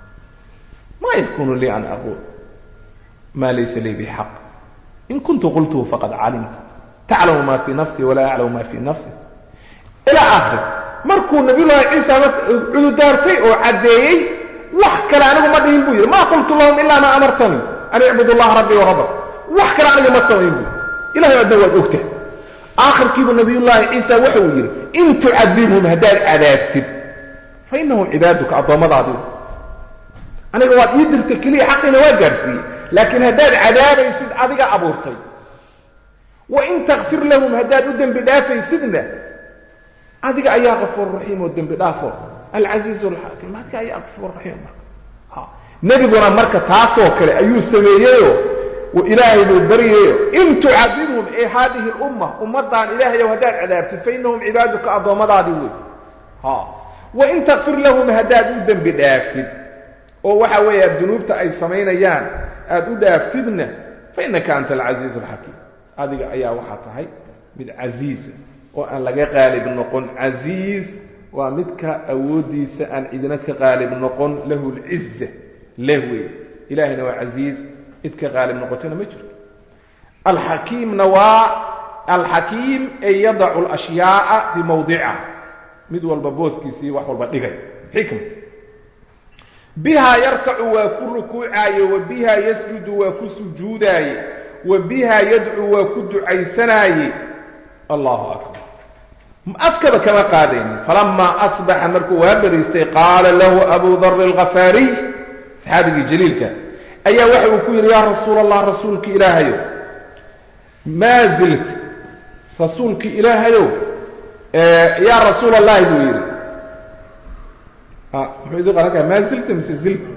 ma yakunu lii an aquul ma laysa lii bixaq in kuntu qultuhu faqad calimta taclamu ma fii nafsii walaa aclamu ma fii nafsi ilaa aakhir markuu nabiyullaahi ciisa cududaartay oo caddeeyey wax kale anigu ma dhihin buu yidhi ma qultu lahum ilaa ma amartanii an icbudu allaha rabbii warabak wax kale aniga ma samayn buu ilahay adna waad ogtahay aakhirkiibu nabiyullaahi ciisa waxa uu yidhi in tucadibhum haddaad cadaabtid fa innahum cibaaduka addoommadaadiu aniga waad ii dirta keliya xaqiina waa gaadhsiiyey laakiin haddaad cadaabaysid adiga abuurtay wa in takfir lahum haddaad u dembi dhaafaysidna adiga ayaa kafuur raxiim oo dembi dhaafo alcasiizu alxaakim adiga ayaa kafuur raxiim marka nebiguna marka taasoo kale ayuu sameeyeyo ilaahay buu baryayo in tucadibhum ee haadihi lumma ummaddan ilaahayow haddaad cadaabtid fainahum cibaaduka addoommadaadii wey wa in takfir lahum haddaad u dembi dhaaftid oo waxa weeya dunuubta ay samaynayaan aad u dhaaftidna fainaka anta alcasiizu alxakiim adiga ayaa waxaa tahay mid casiiza oo aan laga qaalib noqon casiiz waa midka awooddiisa aan cidina ka qaalib noqon lahu lciza leh wey ilahayna waa casiiz cid ka qaalib noqotona ma jirto alxakiimna waa alxakiim ay yadacu alashyaaa fii mawdiciha mid walba booskiisii wax walba dhigay xikma bihaa yarkacu waa ku rukuucaaye wa bihaa yasjudu waa ku sujuudaaye wa bihaa yadcu waa ku ducaysanaaye allahu akbar afkaba kama qaadaynin falamaa asbaxa markuu waa bariistay qaala lahu abu dari alkhafaariy saxaabigii jaliilka ayaa waxa uu ku yidhi yaa rasuul allah rasuulki ilaahayow maa zilta rasuulki ilaahayow yaa rasuul allahi buu yidhi muxuu idin qaran karaa maa zilta mise zilta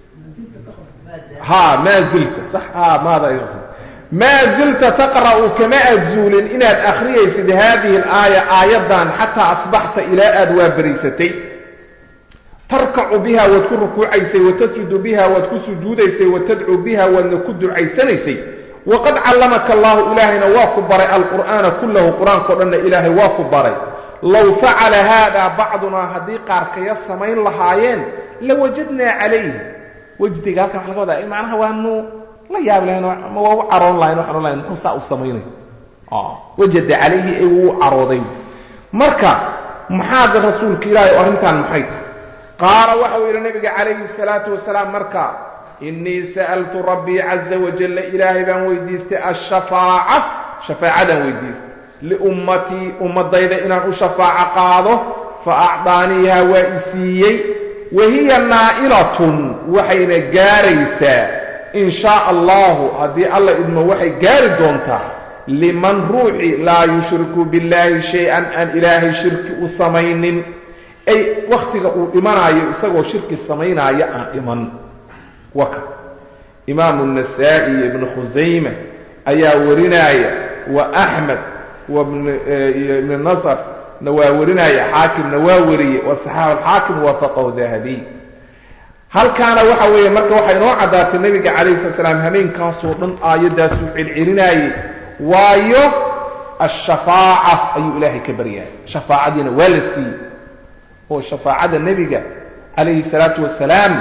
ha maa zilta sax ha maada maa zilta taqra'u kama aad zuulin inaad akhriyaysid haadihi alaaya aayaddan xataa asbaxta ilaa aad waa bariisatay tarkacu biha waad ku rukuucaysay watasjudu biha waad ku sujuudaysay watadcuu biha waadna ku ducaysanaysay waqad callamaka allahu ilaahayna waa ku baray alqur'aana kullahu qur-aankao dhanna ilaahay waa ku baray low facala haada bacdunaa haddii qaarkaya samayn lahaayeen lawajadnaa calayh wejdiga halkan waxa laga wadaa macnaha waanu la yaab lahayn ama waa u caroon lahayn waxaan o lahayn muxuu saa u samaynay wajada calayhi ay wuu carooday marka maxaad rasuulka ilaahay oo arrintan maxay tahay qaala waxau yidhi nabiga calayhi salaatu wasalaam marka innii sa'altu rabbii caza wajalla ilaahay baan weydiistay ashafaaca shafaacadaan weydiistay liummatii ummaddayda inaan u shafaaco qaado fa acdaaniiha waa i siiyey wa hiya naa'ilatun waxayna gaaraysaa in shaa allahu haddii alla idmo waxay gaari doontaa liman ruuxi laa yushriku billaahi shay-an aan ilaahay shirki u samaynin ay wakhtiga uu dhimanaayo isagoo shirki samaynaayo aan dhiman waka imaamu nasaa'i iyo ibnu khusayma ayaa warinaaya wa axmed iyo ibnu nasr na waa warinaya xaakimna waa wariyey wa saxaaxu alxaakim waafaqahu dahabiy halkaana waxa weeye marka waxay inoo caddaatay nebiga calayhi sala salaam hameenkaasoo dhan aayaddaasuu celcelinaayey waayo ashafaaca ayuu ilaahay ka baryahay shafaacadiina waa la siiyey oo shafaacada nebiga calayhi salaatu wasalaam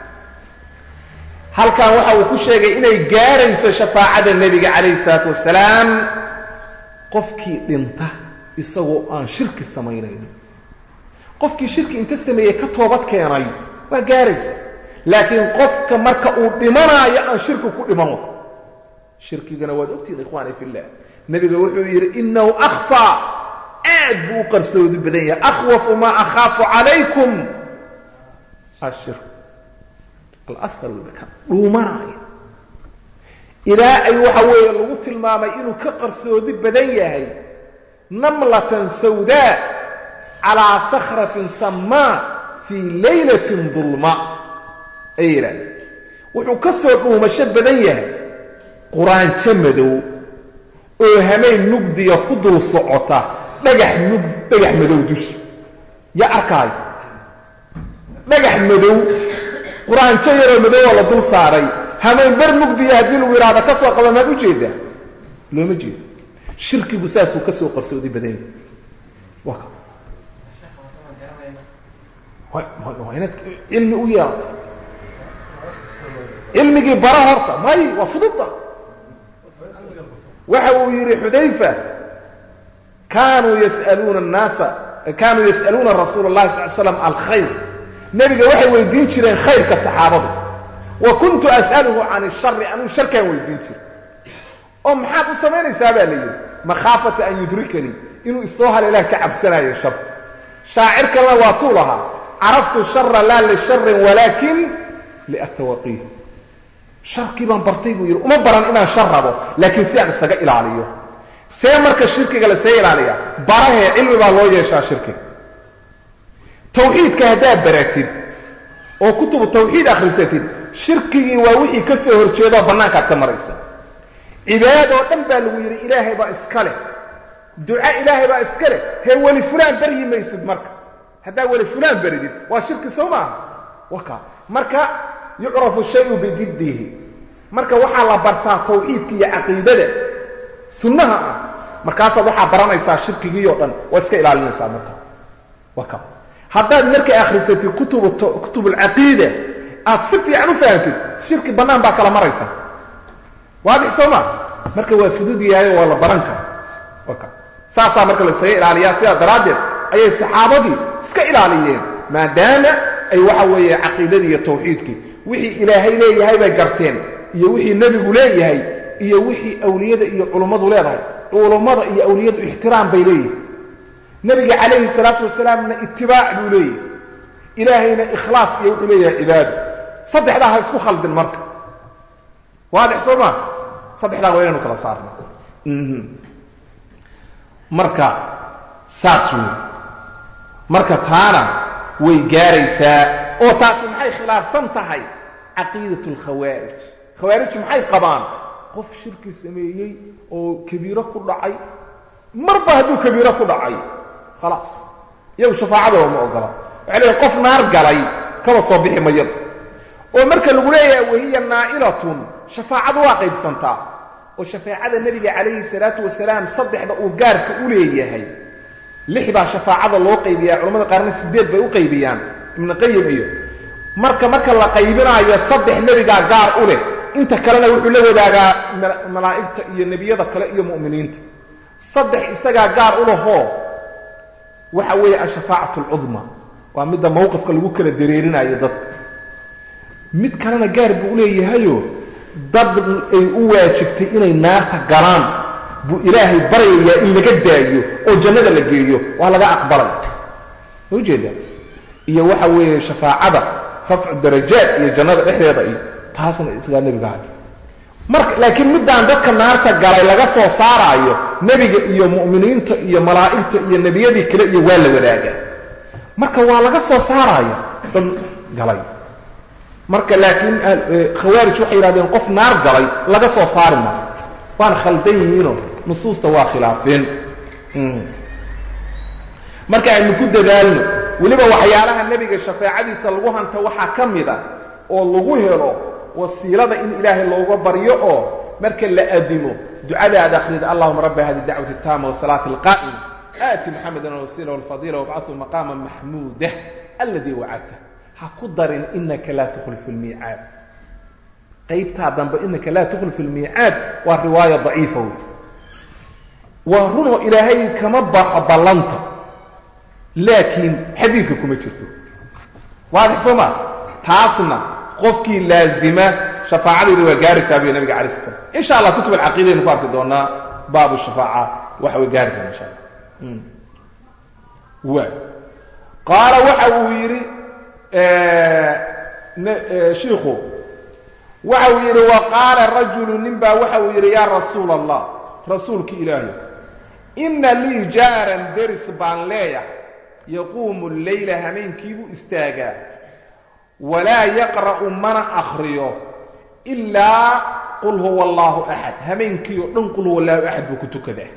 halkan waxa uu ku sheegay inay gaarayso shafaacada nebiga calayhi salaatu wasalaam qofkii dhinta isagoo aan shirki samaynayn qofkii shirki inta sameeyey ka toobad keenay waa gaaraysa laakiin qofka marka uu dhimanaayo aan shirki ku dhiman shirkigana waad ogtihin ikhwaani fillah nebiga wuxuu yidhi inahu akhfaa aad buu u qarsoodi badan yahay akhwafu maa akhaafu calaykum ashirk alasqar ka dhuumanaayo ilaa ay waxa weeye lagu tilmaamay inuu ka qarsoodi badan yahay namlatan sawdaa calaa sakratin samaa fii laylatin dulma ayay yidhahdeen wuxuu ka soo dhuumasho badan yahay quraanjo madow oo hameen mugdiya ku dul socota dhagax mug dhagax madow dushi yaa arkaayo dhagax madow quraanjo yaroo madowoo la dul saaray hameen bar mugdiya haddii lagu yidhaahdo ka soo qaba maad ujeedaa looma jeedo shirkigu saasuu ka soo qarsoodi badan yahay waa waa inaad cilmi u yeelato cilmigii bara horta may waa fududda waxa uu yidhi xudayfa kaanuu yasaluuna annaasa kaanuu yas'aluuna rasuula اllahi sal l slam alkhayr nebiga waxay weydiin jireen khayrka saxaabadu wa kuntu as'aluhu can ishari anuu sharkaan weydiin jiray oo maxaad u samaynaysaa baa la yidhi makhaafata an yudrikanii inuu isoo haleelah ka cabsanaayo shar shaacir kalena waa tuu lahaa caraftu shara laa lisharin walaakin liatawaqiih sharkii baan bartay buu yidhi uma baran inaan shar rabo laakiin si aan isaga ilaaliyo see marka shirkiga lasee ilaaliya barahee cilmi baa loo yeeshaa shirkiga tawxiidka haddaad baratid oo kutubu tawxiid akhrisatid shirkigii waa wixii ka soo horjeedoo bannaankaad ka maraysa cibaad oo dhan baa lagu yidhi ilaahay baa iska leh duca ilaahay baa iska leh hee weli fulaan baryi maysid marka haddaad weli fulaan baridid waa shirki soo maaha waka marka yucrafu shayu bididdihi marka waxaa la bartaa tawxiidka iyo caqiidada sunnaha ah markaasaad waxaa baranaysaa shirkigii oo dhan waa iska ilaalinaysaa marka waka haddaad markay akhrisatid kutub alcaqiida aad si fiican u fahamtid shirki bannaan baa kala maraysa waadix soo maa marka waa fudud yahay waa la baran kara waka saasaa marka laisaga ilaaliyaa sidaa daraaddeed ayay saxaabadii iska ilaaliyeen maadaama ay waxa weeye caqiidadii iyo tawxiidkii wixii ilaahay leeyahay bay garteen iyo wixii nebigu leeyahay iyo wixii awliyada iyo culummadu leedahay culummada iyo awliyadu ixtiraam bay leeyihin nebiga calayhi salaatu wasalaamna itibaac buu leeyahay ilaahayna ikhlaas iyo wuxuu leeyahay cibaado saddexdaa ha isku khaldin marka waadix soo maa saddexdaa waa inaynu kala saarna marka saas wey marka taana way gaaraysaa oo taasi maxay khilaafsan tahay caqiidat alkhawaarij khawaarijtu maxay qabaan qof shirki sameeyey oo kabiiro ku dhacay marba hadduu kabiiro ku dhacay khalaas iyagu shafaacadooda ma ogola waxay leeyiin qof naar galay kaba soo bixi mayada oo marka lagu leeyahay wahiya naa'ilatun shafaacadu waa qaybsantaa oo shafaacada nebiga calayhi salaatu wasalaam saddexda uu gaarka u leeyahay lix baa shafaacada loo qaybiyaa culamada qaarna sideed bay u qaybiyaan ibnu qayim iyo marka marka la qaybinaayo saddex nebigaa gaar u leh inta kalena wuxuu la wadaagaa malaa'igta iyo nebiyada kale iyo mu'miniinta saddex isagaa gaar u lahoo waxa weeye ashafaacatu alcudma waa midda mawqifka lagu kala dareerinayo dadka mid kalena gaar buu uleeyahayo dad ay u waajibtay inay naarta galaan buu ilaahay baryayaa in laga daayo oo jannada la geeyo waa laga aqbalay ma ujeeda iyo waxa weeye shafaacada rafcu darajaat iyo jannada dhexdeeda iyo taasna isagaa nebiga hay marka laakiin middaan dadka naarta galay laga soo saaraayo nebiga iyo mu'miniinta iyo malaa'igta iyo nebiyadii kale iyo waa la wadaaga marka waa laga soo saaraayo dhan galay marka laakiin khawaarij waxay yidhahdeen qof naar galay laga soo saari maayo waana khaldan yihiinoo nusuusta waa khilaafeen marka aynu ku dadaalno weliba waxyaalaha nebiga shafaacadiisa lagu hanta waxaa ka mid a oo lagu helo wasiilada in ilaahay looga baryo oo marka la adimo ducada aad akhrida allahuma rabba hadi dacwati taama wasalaati alqaa'ima aati muxamedan alwasiila walfadiila wabcathu maqaama maxmuudah alladii wacadta ha ku darin inaka laa tukhlifu lmiicaad qaybtaa dambe inaka laa tukhlifu lmiicaad waa riwaaya daciifa wey waa runoo ilaahay kama baxo ballanta laakiin xadiidka kuma jirto waadix soo ma taasna qofkii laazima shafaacadiina waa gaaraysaa buy nabiga calay slam insha allah kutub alcaqiidaynu ku arki doonaa baabu shafaaca waxa way gaari doona insha allah waay qaala waxa uu yidhi shiikhu waxa uu yidhi wa qaala rajulu nin baa waxa uu yidhi yaa rasuula allah rasuulki ilaahay inna lii jaaran deris baan leeyahay yaquumu leyla hameenkiibuu istaagaa walaa yaqra'u mana akhriyo ilaa qul huwa allaahu axad hameenkii oo dhan qul huwa allahu axad buu ku tukadaa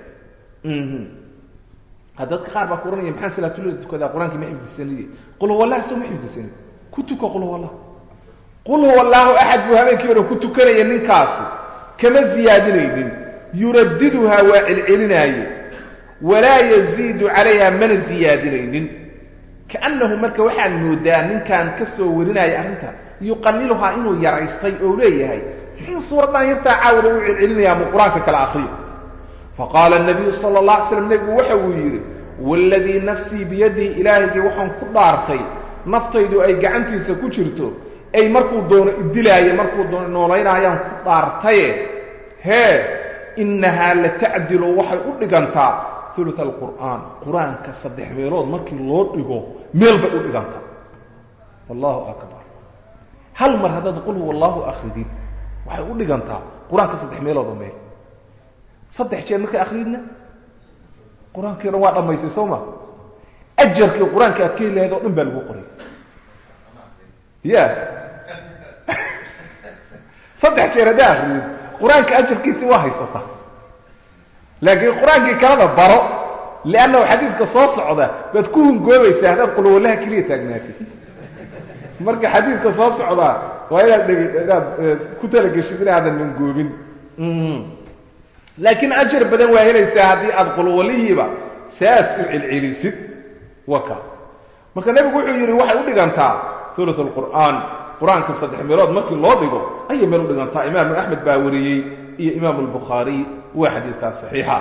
dadka qaar baa ku ohanaya maxaan salaatulada tukadaa qur-aankii ma xifdisaniye qul huwa allah soo ma xifdisani ku tuka qul huwa allah qul huwa allaahu axad buu habeenkii o dhan ku tukanaya ninkaasi kama ziyaadinaynin yuradiduhaa waa celcelinaaye walaa yaziidu calayha mana ziyaadinaynin kaannahu marka waxaan moodaa ninkaan ka soo warinaya arrinta yuqaliluhaa inuu yaraystay oo leeyahay muxuu suuraddan yartaa caawada u celcelinayaa mu qur-aanka kala akriyo faqaala nabiyu sala allah alay slam nebigu waxa uu yidhi waaladii nafsii biyadihi ilaahaygii waxaan ku dhaartay naftaydu ay gacantiisa ku jirto ay markuu doono idilaaye markuu doono noolaynayaan ku dhaartaye hee innahaa la tacdilu waxay u dhigantaa ulu alqur'aan qur-aanka saddex meelood markii loo dhigo meel bay u dhigantaa allahu akbar hal mar haddaad qul huwa allahu akridid waxay u dhigantaa qur-aanka saddex meelood oo meel saddex jeer markaa akridna qur-aankii o dhan waa dhammaysay soo ma ajarkii qur-aanka aad ka heli lahayd oo dhan baa lagu qoray ya saddex jeer haddaa akridid qur-aanka ajarkiisii waa haysataa laakiin qur-aankii kalada baro liannahu xadiidka soo socda baad ku hungoobaysaa haddaad qulwallaha keliya taagnaatid marka xadiidka soo socdaa waa inaad dheg inaad ku talageshid inaadan hungoobin laakiin ajar badan waa helaysaa haddii aad qulwallihiiba saas u celcelisid waka marka nebigu wuxuu yidhi waxay u dhigantaa ulu alqur'aan qur-aanka saddex meelood markii loo dhigo ayay meel u dhigantaa imaamu axmed baa wariyey iyo imaamu albukhaariy waa xadiidkaas saxiixa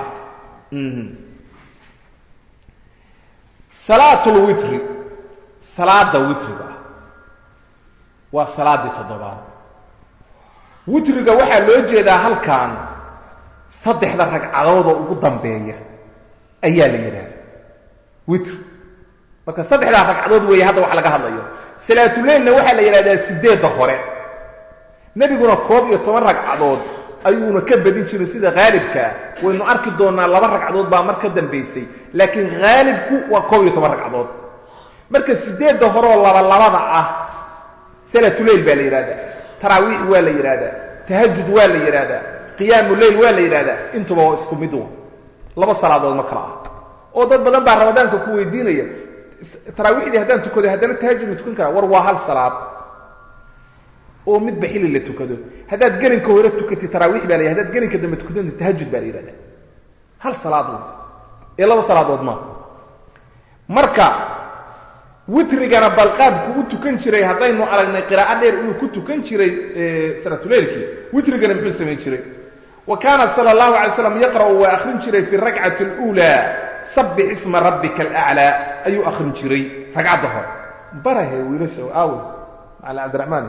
salaatulwitri salaada witriga ah waa salaaddii toddobaad witriga waxaa loo jeedaa halkan saddexda ragcadoodoo ugu dambeeya ayaa la yidhaahda witr marka saddexdaa ragcadood weeye hadda wax laga hadlayo salaatuleilna waxaa la yidhahdaa sideedda hore nebiguna koob iyo toban ragcadood ayuuna ka badin jirin sida haalibkaa waynu arki doonnaa laba ragcadood baa mar ka dambaysay laakiin haalibku waa koob iyo toban ragcadood marka sideedda horeoo labalabada ah salaatuleyl baa la yidhahdaa taraawiix waa la yidhahdaa tahajud waa la yidhahdaa qiyaamu leyl waa la yidhahdaa intuba waa isku mid laba salaadood ma kala ah oo dad badan baa ramadaanka ku weydiinaya taraawiixdii haddaan tukado haddana tahajud ma tukan karaa war waa hal salaad oo midba xilli la tukado haddaad gelinka hore tukatid taraawiix baa la yhahda hadaad gelinka dambe tukatid tahajud baa la yidhahda hal salaad wey ee laba salaadood maaha marka witrigana balqaabku u tukan jiray haddaynu aragnay qiraa'o dheer inuu ku tukan jiray salaatuleylkii witrigana muxuu samayn jiray wa kaana sala allahu alay slam yaqra'u waa akhrin jiray fi rakcati اluulaa sabbix isma rabbika alaclaa ayuu akhrin jiray ragcadda hore barahe wiilasha aawe macala cabdiraxmaan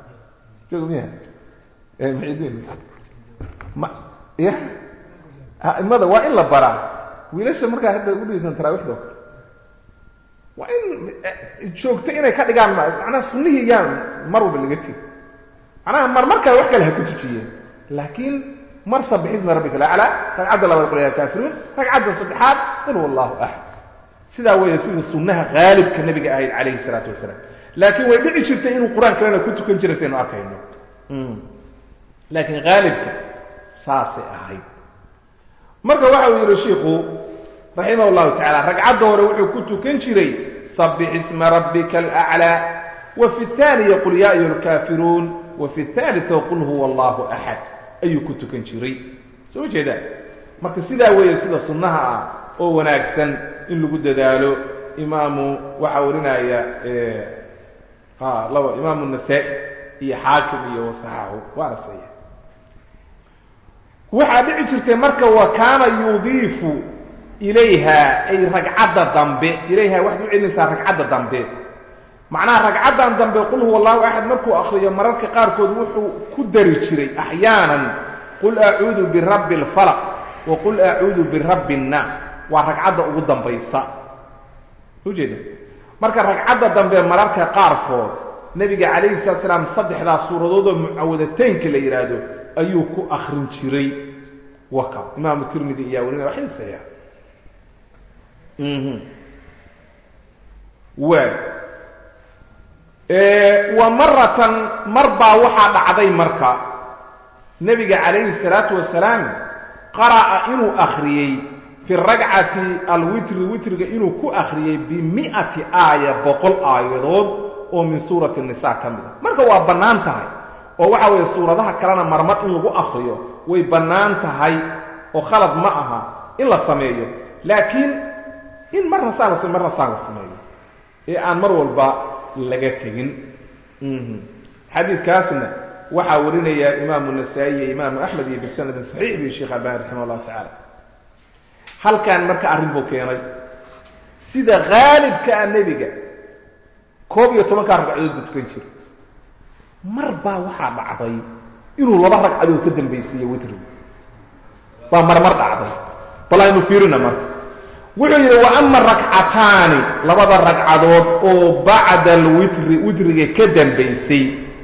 ya aimada waa in la baraa wiilasha markaa hadda ugu dhegeysan taraawiixdo waa in joogto inay ka dhigaan macnaha sunnihii yaan mar walba laga tegi macnaha mar mar kale wax kale ha ku tujiyeen laakiin mar sabixisma rabbika alaclaa ragcadda labaad qul yaa kaafiruun ragcadda saddexaad qul wallahu axad sidaa weeye sida sunnaha haalibka nabiga ahayd calayhi salaatu wasalaam laakiin way dhici jirtay inuu qur-aan kalena ku tukan jiray saynu arkayno laakiin haalibka saasay ahayd marka waxa uu yidhi shiikhu raximah llahu tacala ragcadda hore wuxuu ku tukan jiray sabbix isma rabbika alaclaa wa fi اtaaniya qul yaa ayuha alkaafiruun wa fi اthaalitثa qul huwa allahu axad ayuu ku tukan jiray soo jeeda marka sidaa weeye sida sunnaha ah oo wanaagsan in lagu dadaalo imaamu waxaa warinaya laba imaamu nasaa-i iyo xaakim iyo wasaxaahu waana saya waxaa dhici jirtay marka wa kaana yudiifu ilayha ay ragcadda dambe ilayha waxaad u celinaysaa ragcadda dambe macnaha ragcaddan dambe qul huwa allahu axad markuu akriyo mararka qaarkood wuxuu ku dari jiray axyaanan qul acuudu birabbi alfalaq wa qul acuudu birabbi annaas waa ragcadda ugu dambaysa ujeeda marka ragcadda dambe mararka qaarkood nebiga calayhi salatu salaam saddexdaas suuradood oo mucawadateynka la yidhaahdo ayuu ku akrin jiray waka imaamu tirmidi iyaa warinaya waxaysaya waay wa maratan mar baa waxaa dhacday marka nebiga calayhi salaatu wasalaam qara'a inuu akhriyey fi ragcati alwitri witriga inuu ku akhriyey bimi'ati aaya boqol aayadood oo min suurati nisa ka mid a marka waa bannaan tahay oo waxa weeye suuradaha kalena marmar in lagu akriyo way bannaan tahay oo khalad ma aha in la sameeyo laakiin in marna saa la marna saa la sameeyo ee aan mar walba laga tegin xadiidkaasna waxaa warinaya imaamu nasaa'i iyo imaamu axmed iyo bisanadin saxiix bi sheekh albani raximah allahu tacaala halkan marka arrin buu keenay sida haalibka ah nebiga koob iyo tobankaa ragcadood buu tukan jira mar baa waxaa dhacday inuu laba ragcadood ka dambaysiiyo witrigu baa marmar dhacday bal aynu fiirina marka wuxuu yidhi wa ama rakcataani labada ragcadood oo bacda alwitri witriga ka dambaysay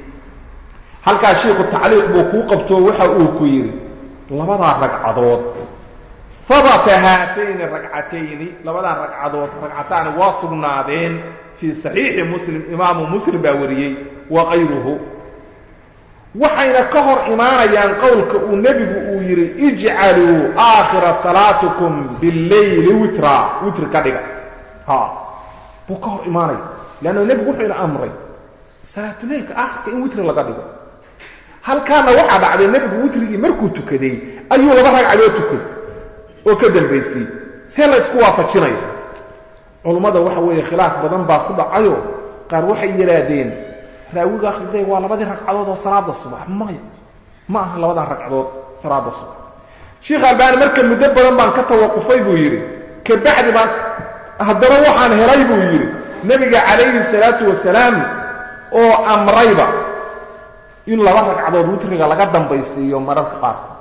halkaa shiiku tacliiq buu kuu qabto waxa uu ku yidhi labadaa ragcadood habata haatayni ragcatayni labadaa ragcadood ragcataani waa sugnaadeen fii saxiixi muslim imaamu muslim baa wariyey wa kayruhu waxayna ka hor imaanayaan qowlka uu nebigu uu yidhi ijcaluu aakhira salaatikum billayli witra witri ka dhiga ha buu ka hor imaanaya leanna nebigu wuxuu ina amray salaatuleylka aakhirka in witri laga dhigo halkaana waxaa dhacday nebigu witrigii markuu tukaday ayuu laba ragcadood tukaday oo ka dambaysay see la ysku waafajinaya culummada waxa weeye khilaaf badan baa ku dhacayo qaar waxay yidhaahdeen raawiga akhriday waa labadii ragcadood oo salaada subax maya ma aha labadaa ragcadood salaada subax sheikh albaani marka muddo badan baan ka tawaqufay buu yidhi kabacdi baan haddana waxaan helay buu yidhi nebiga calayhi salaatu wasalaam oo amrayba in laba ragcadood witriga laga dambaysiiyo mararka qaarkood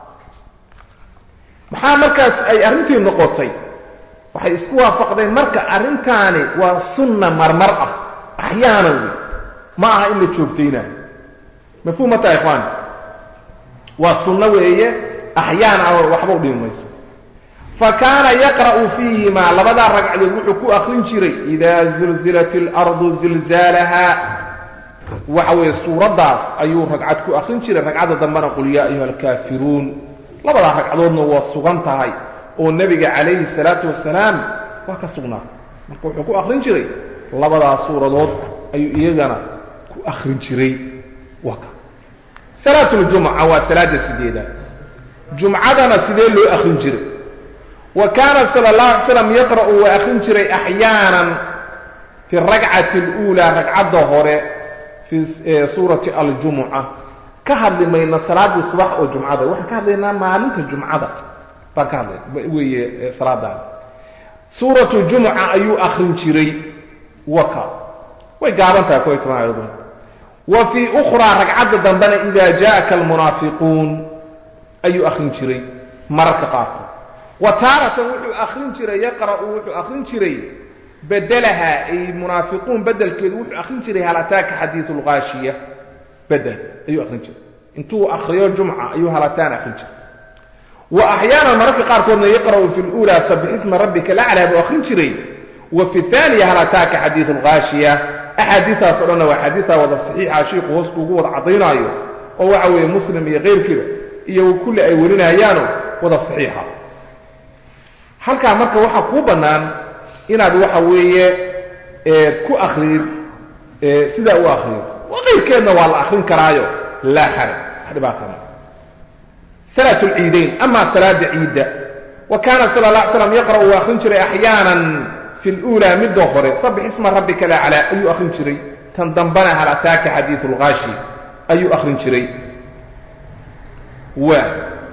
maxaa markaas ay arrintii noqotay waxay isku waafaqdeen marka arrintaani waa sunna marmar ah axyaanan wey ma aha in la joogtaynayo mafhuum mataa ikhwaan waa sunno weeye axyaan ah waxba u dhimi mayso fa kaana yaqra'u fiihimaa labadaa ragcadood wuxuu ku akrin jiray idaa zilzilat اlardu zilzaalaha waxa weeye suuraddaas ayuu ragcad ku akrin jiray ragcadda dambena qul yaa ayuha alkaafiruun labadaa ragcadoodna waa sugan tahay oo nebiga calayhi salaatu wasalaam waa ka sugnaa marka wuxuu ku akrin jiray labadaa suuradood ayuu iyagana ku akrin jiray waa ka salaatuljumca waa salaada sideedaad jumcadana sidee loo akrin jiray wa kaana sala اllahu alay slam yaqra'u waa akrin jiray axyaanan fi rakcati اluulaa ragcadda hore fii suurati aljumuca ka hadli mayna salaadii subax oo jumcada waxaan ka hadlaynaa maalinta jumcada baan ka hadlay weeye salaadaan suuratu jumuca ayuu akrin jiray waka way gaaban tahay kuway toban aayadun wa fii ukhraa ragcadda dambena idaa jaءaka almunaafiquun ayuu akrin jiray mararka qaarkood wa taaratan wuxuu akrin jiray yaqra'u wuxuu akrin jiray bedelaha ay munaafiquun bedelkeedu wuxuu akrin jiray hal ataaka xadiiu lgaashiya bedel ayuu akrin jiray intuu akriyo jumca ayuu halataan akrin jiray wa axyaanan mararka qaarkoodna yaqra'u fi lulaa sabix isma rabbika laclaa buu akrin jiray wa fi aaniya hal ataaka xadiiu lgaashiya axaadiitaas o dhanna waa xadiita wada saxiixa shiiku hoos kuugu wada caddaynaayo oo waxa weeye muslim iyo keyrkiiba iyo kulli ay warinayaano wada saxiixa halkaa marka waxaa kuu bannaan inaad waxa weeye ku akridid sidaa u akriyo qayrkeedna waa la akrin karaayo laa xaraj wax dhibaatama salaat lciidayn ama salaada ciidda wa kaana sala la ala slam yaqra' uu akrin jiray axyaanan fi luulaa midda hore sabix isma rabbika laclaa ayuu akrin jiray tan dambana hal ataaka xadiiu lqaashi ayuu akrin jiray wa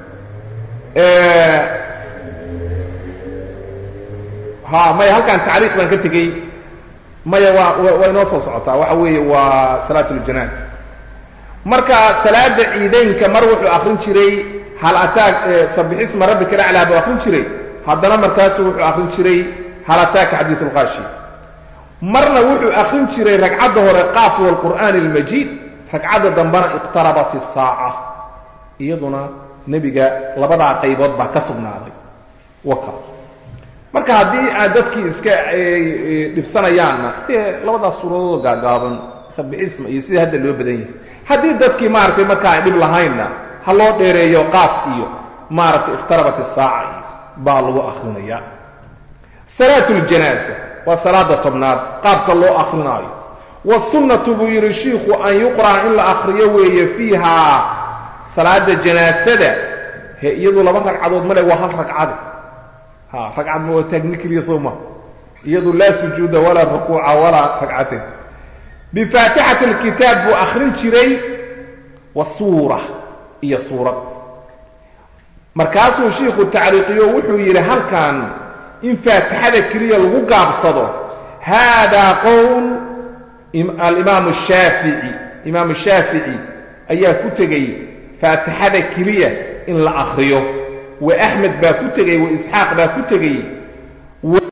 ha maya halkaan tacriiq baan ka tegey maya waa waa inoo soo socotaa waxa weeye waa salaat ljanaaz marka salaada ciidaynka mar wuxuu akrin jiray hal ataak sabixisma rabbika laclaa buu akrin jiray haddana markaasu wuxuu akrin jiray hal ataaka xadiiu lqaashi marna wuxuu akrin jiray ragcadda hore qaaf waalqur'aani almajiid ragcadda dambena iqtarabat isaaca iyaduna nebiga labadaa qaybood baa ka sugnaaday waka marka haddii aad dadkii iska dhibsanayaanna dee labadaas suuradood gaagaaban sabixisma iyo sidii hadda loo badan yahay haddii dadkii maaragtay marka ay dhib lahaynna ha loo dheereeyo qaaf iyo maaragtay ikhtarabat isaaca iyo baa lagu akrinaya salaat ljanaaza waa salaada tobnaad qaabka loo akrinaayo wasunnatu buu yidhi shiikhu an yuqra'a in la akriyo weeye fiihaa salaada janaasada he iyadu laba ragcadood male waa hal ragcade ha ragcad ma waa taagni keliya soo ma iyadu laa sujuuda walaa rukuuca walaa ragcatain bifaatixati alkitaab buu akrin jiray wa suura iyo suurad markaasuu shiikhu tacriiqiyo wuxuu yidhi halkan in faatixada keliya lagu gaabsado haadaa qowl alimaamu shaafici imaamu shaafici ayaa ku tegey faatixada keliya in la akriyo wa axmed baa ku tegey wa isxaaq baa ku tegey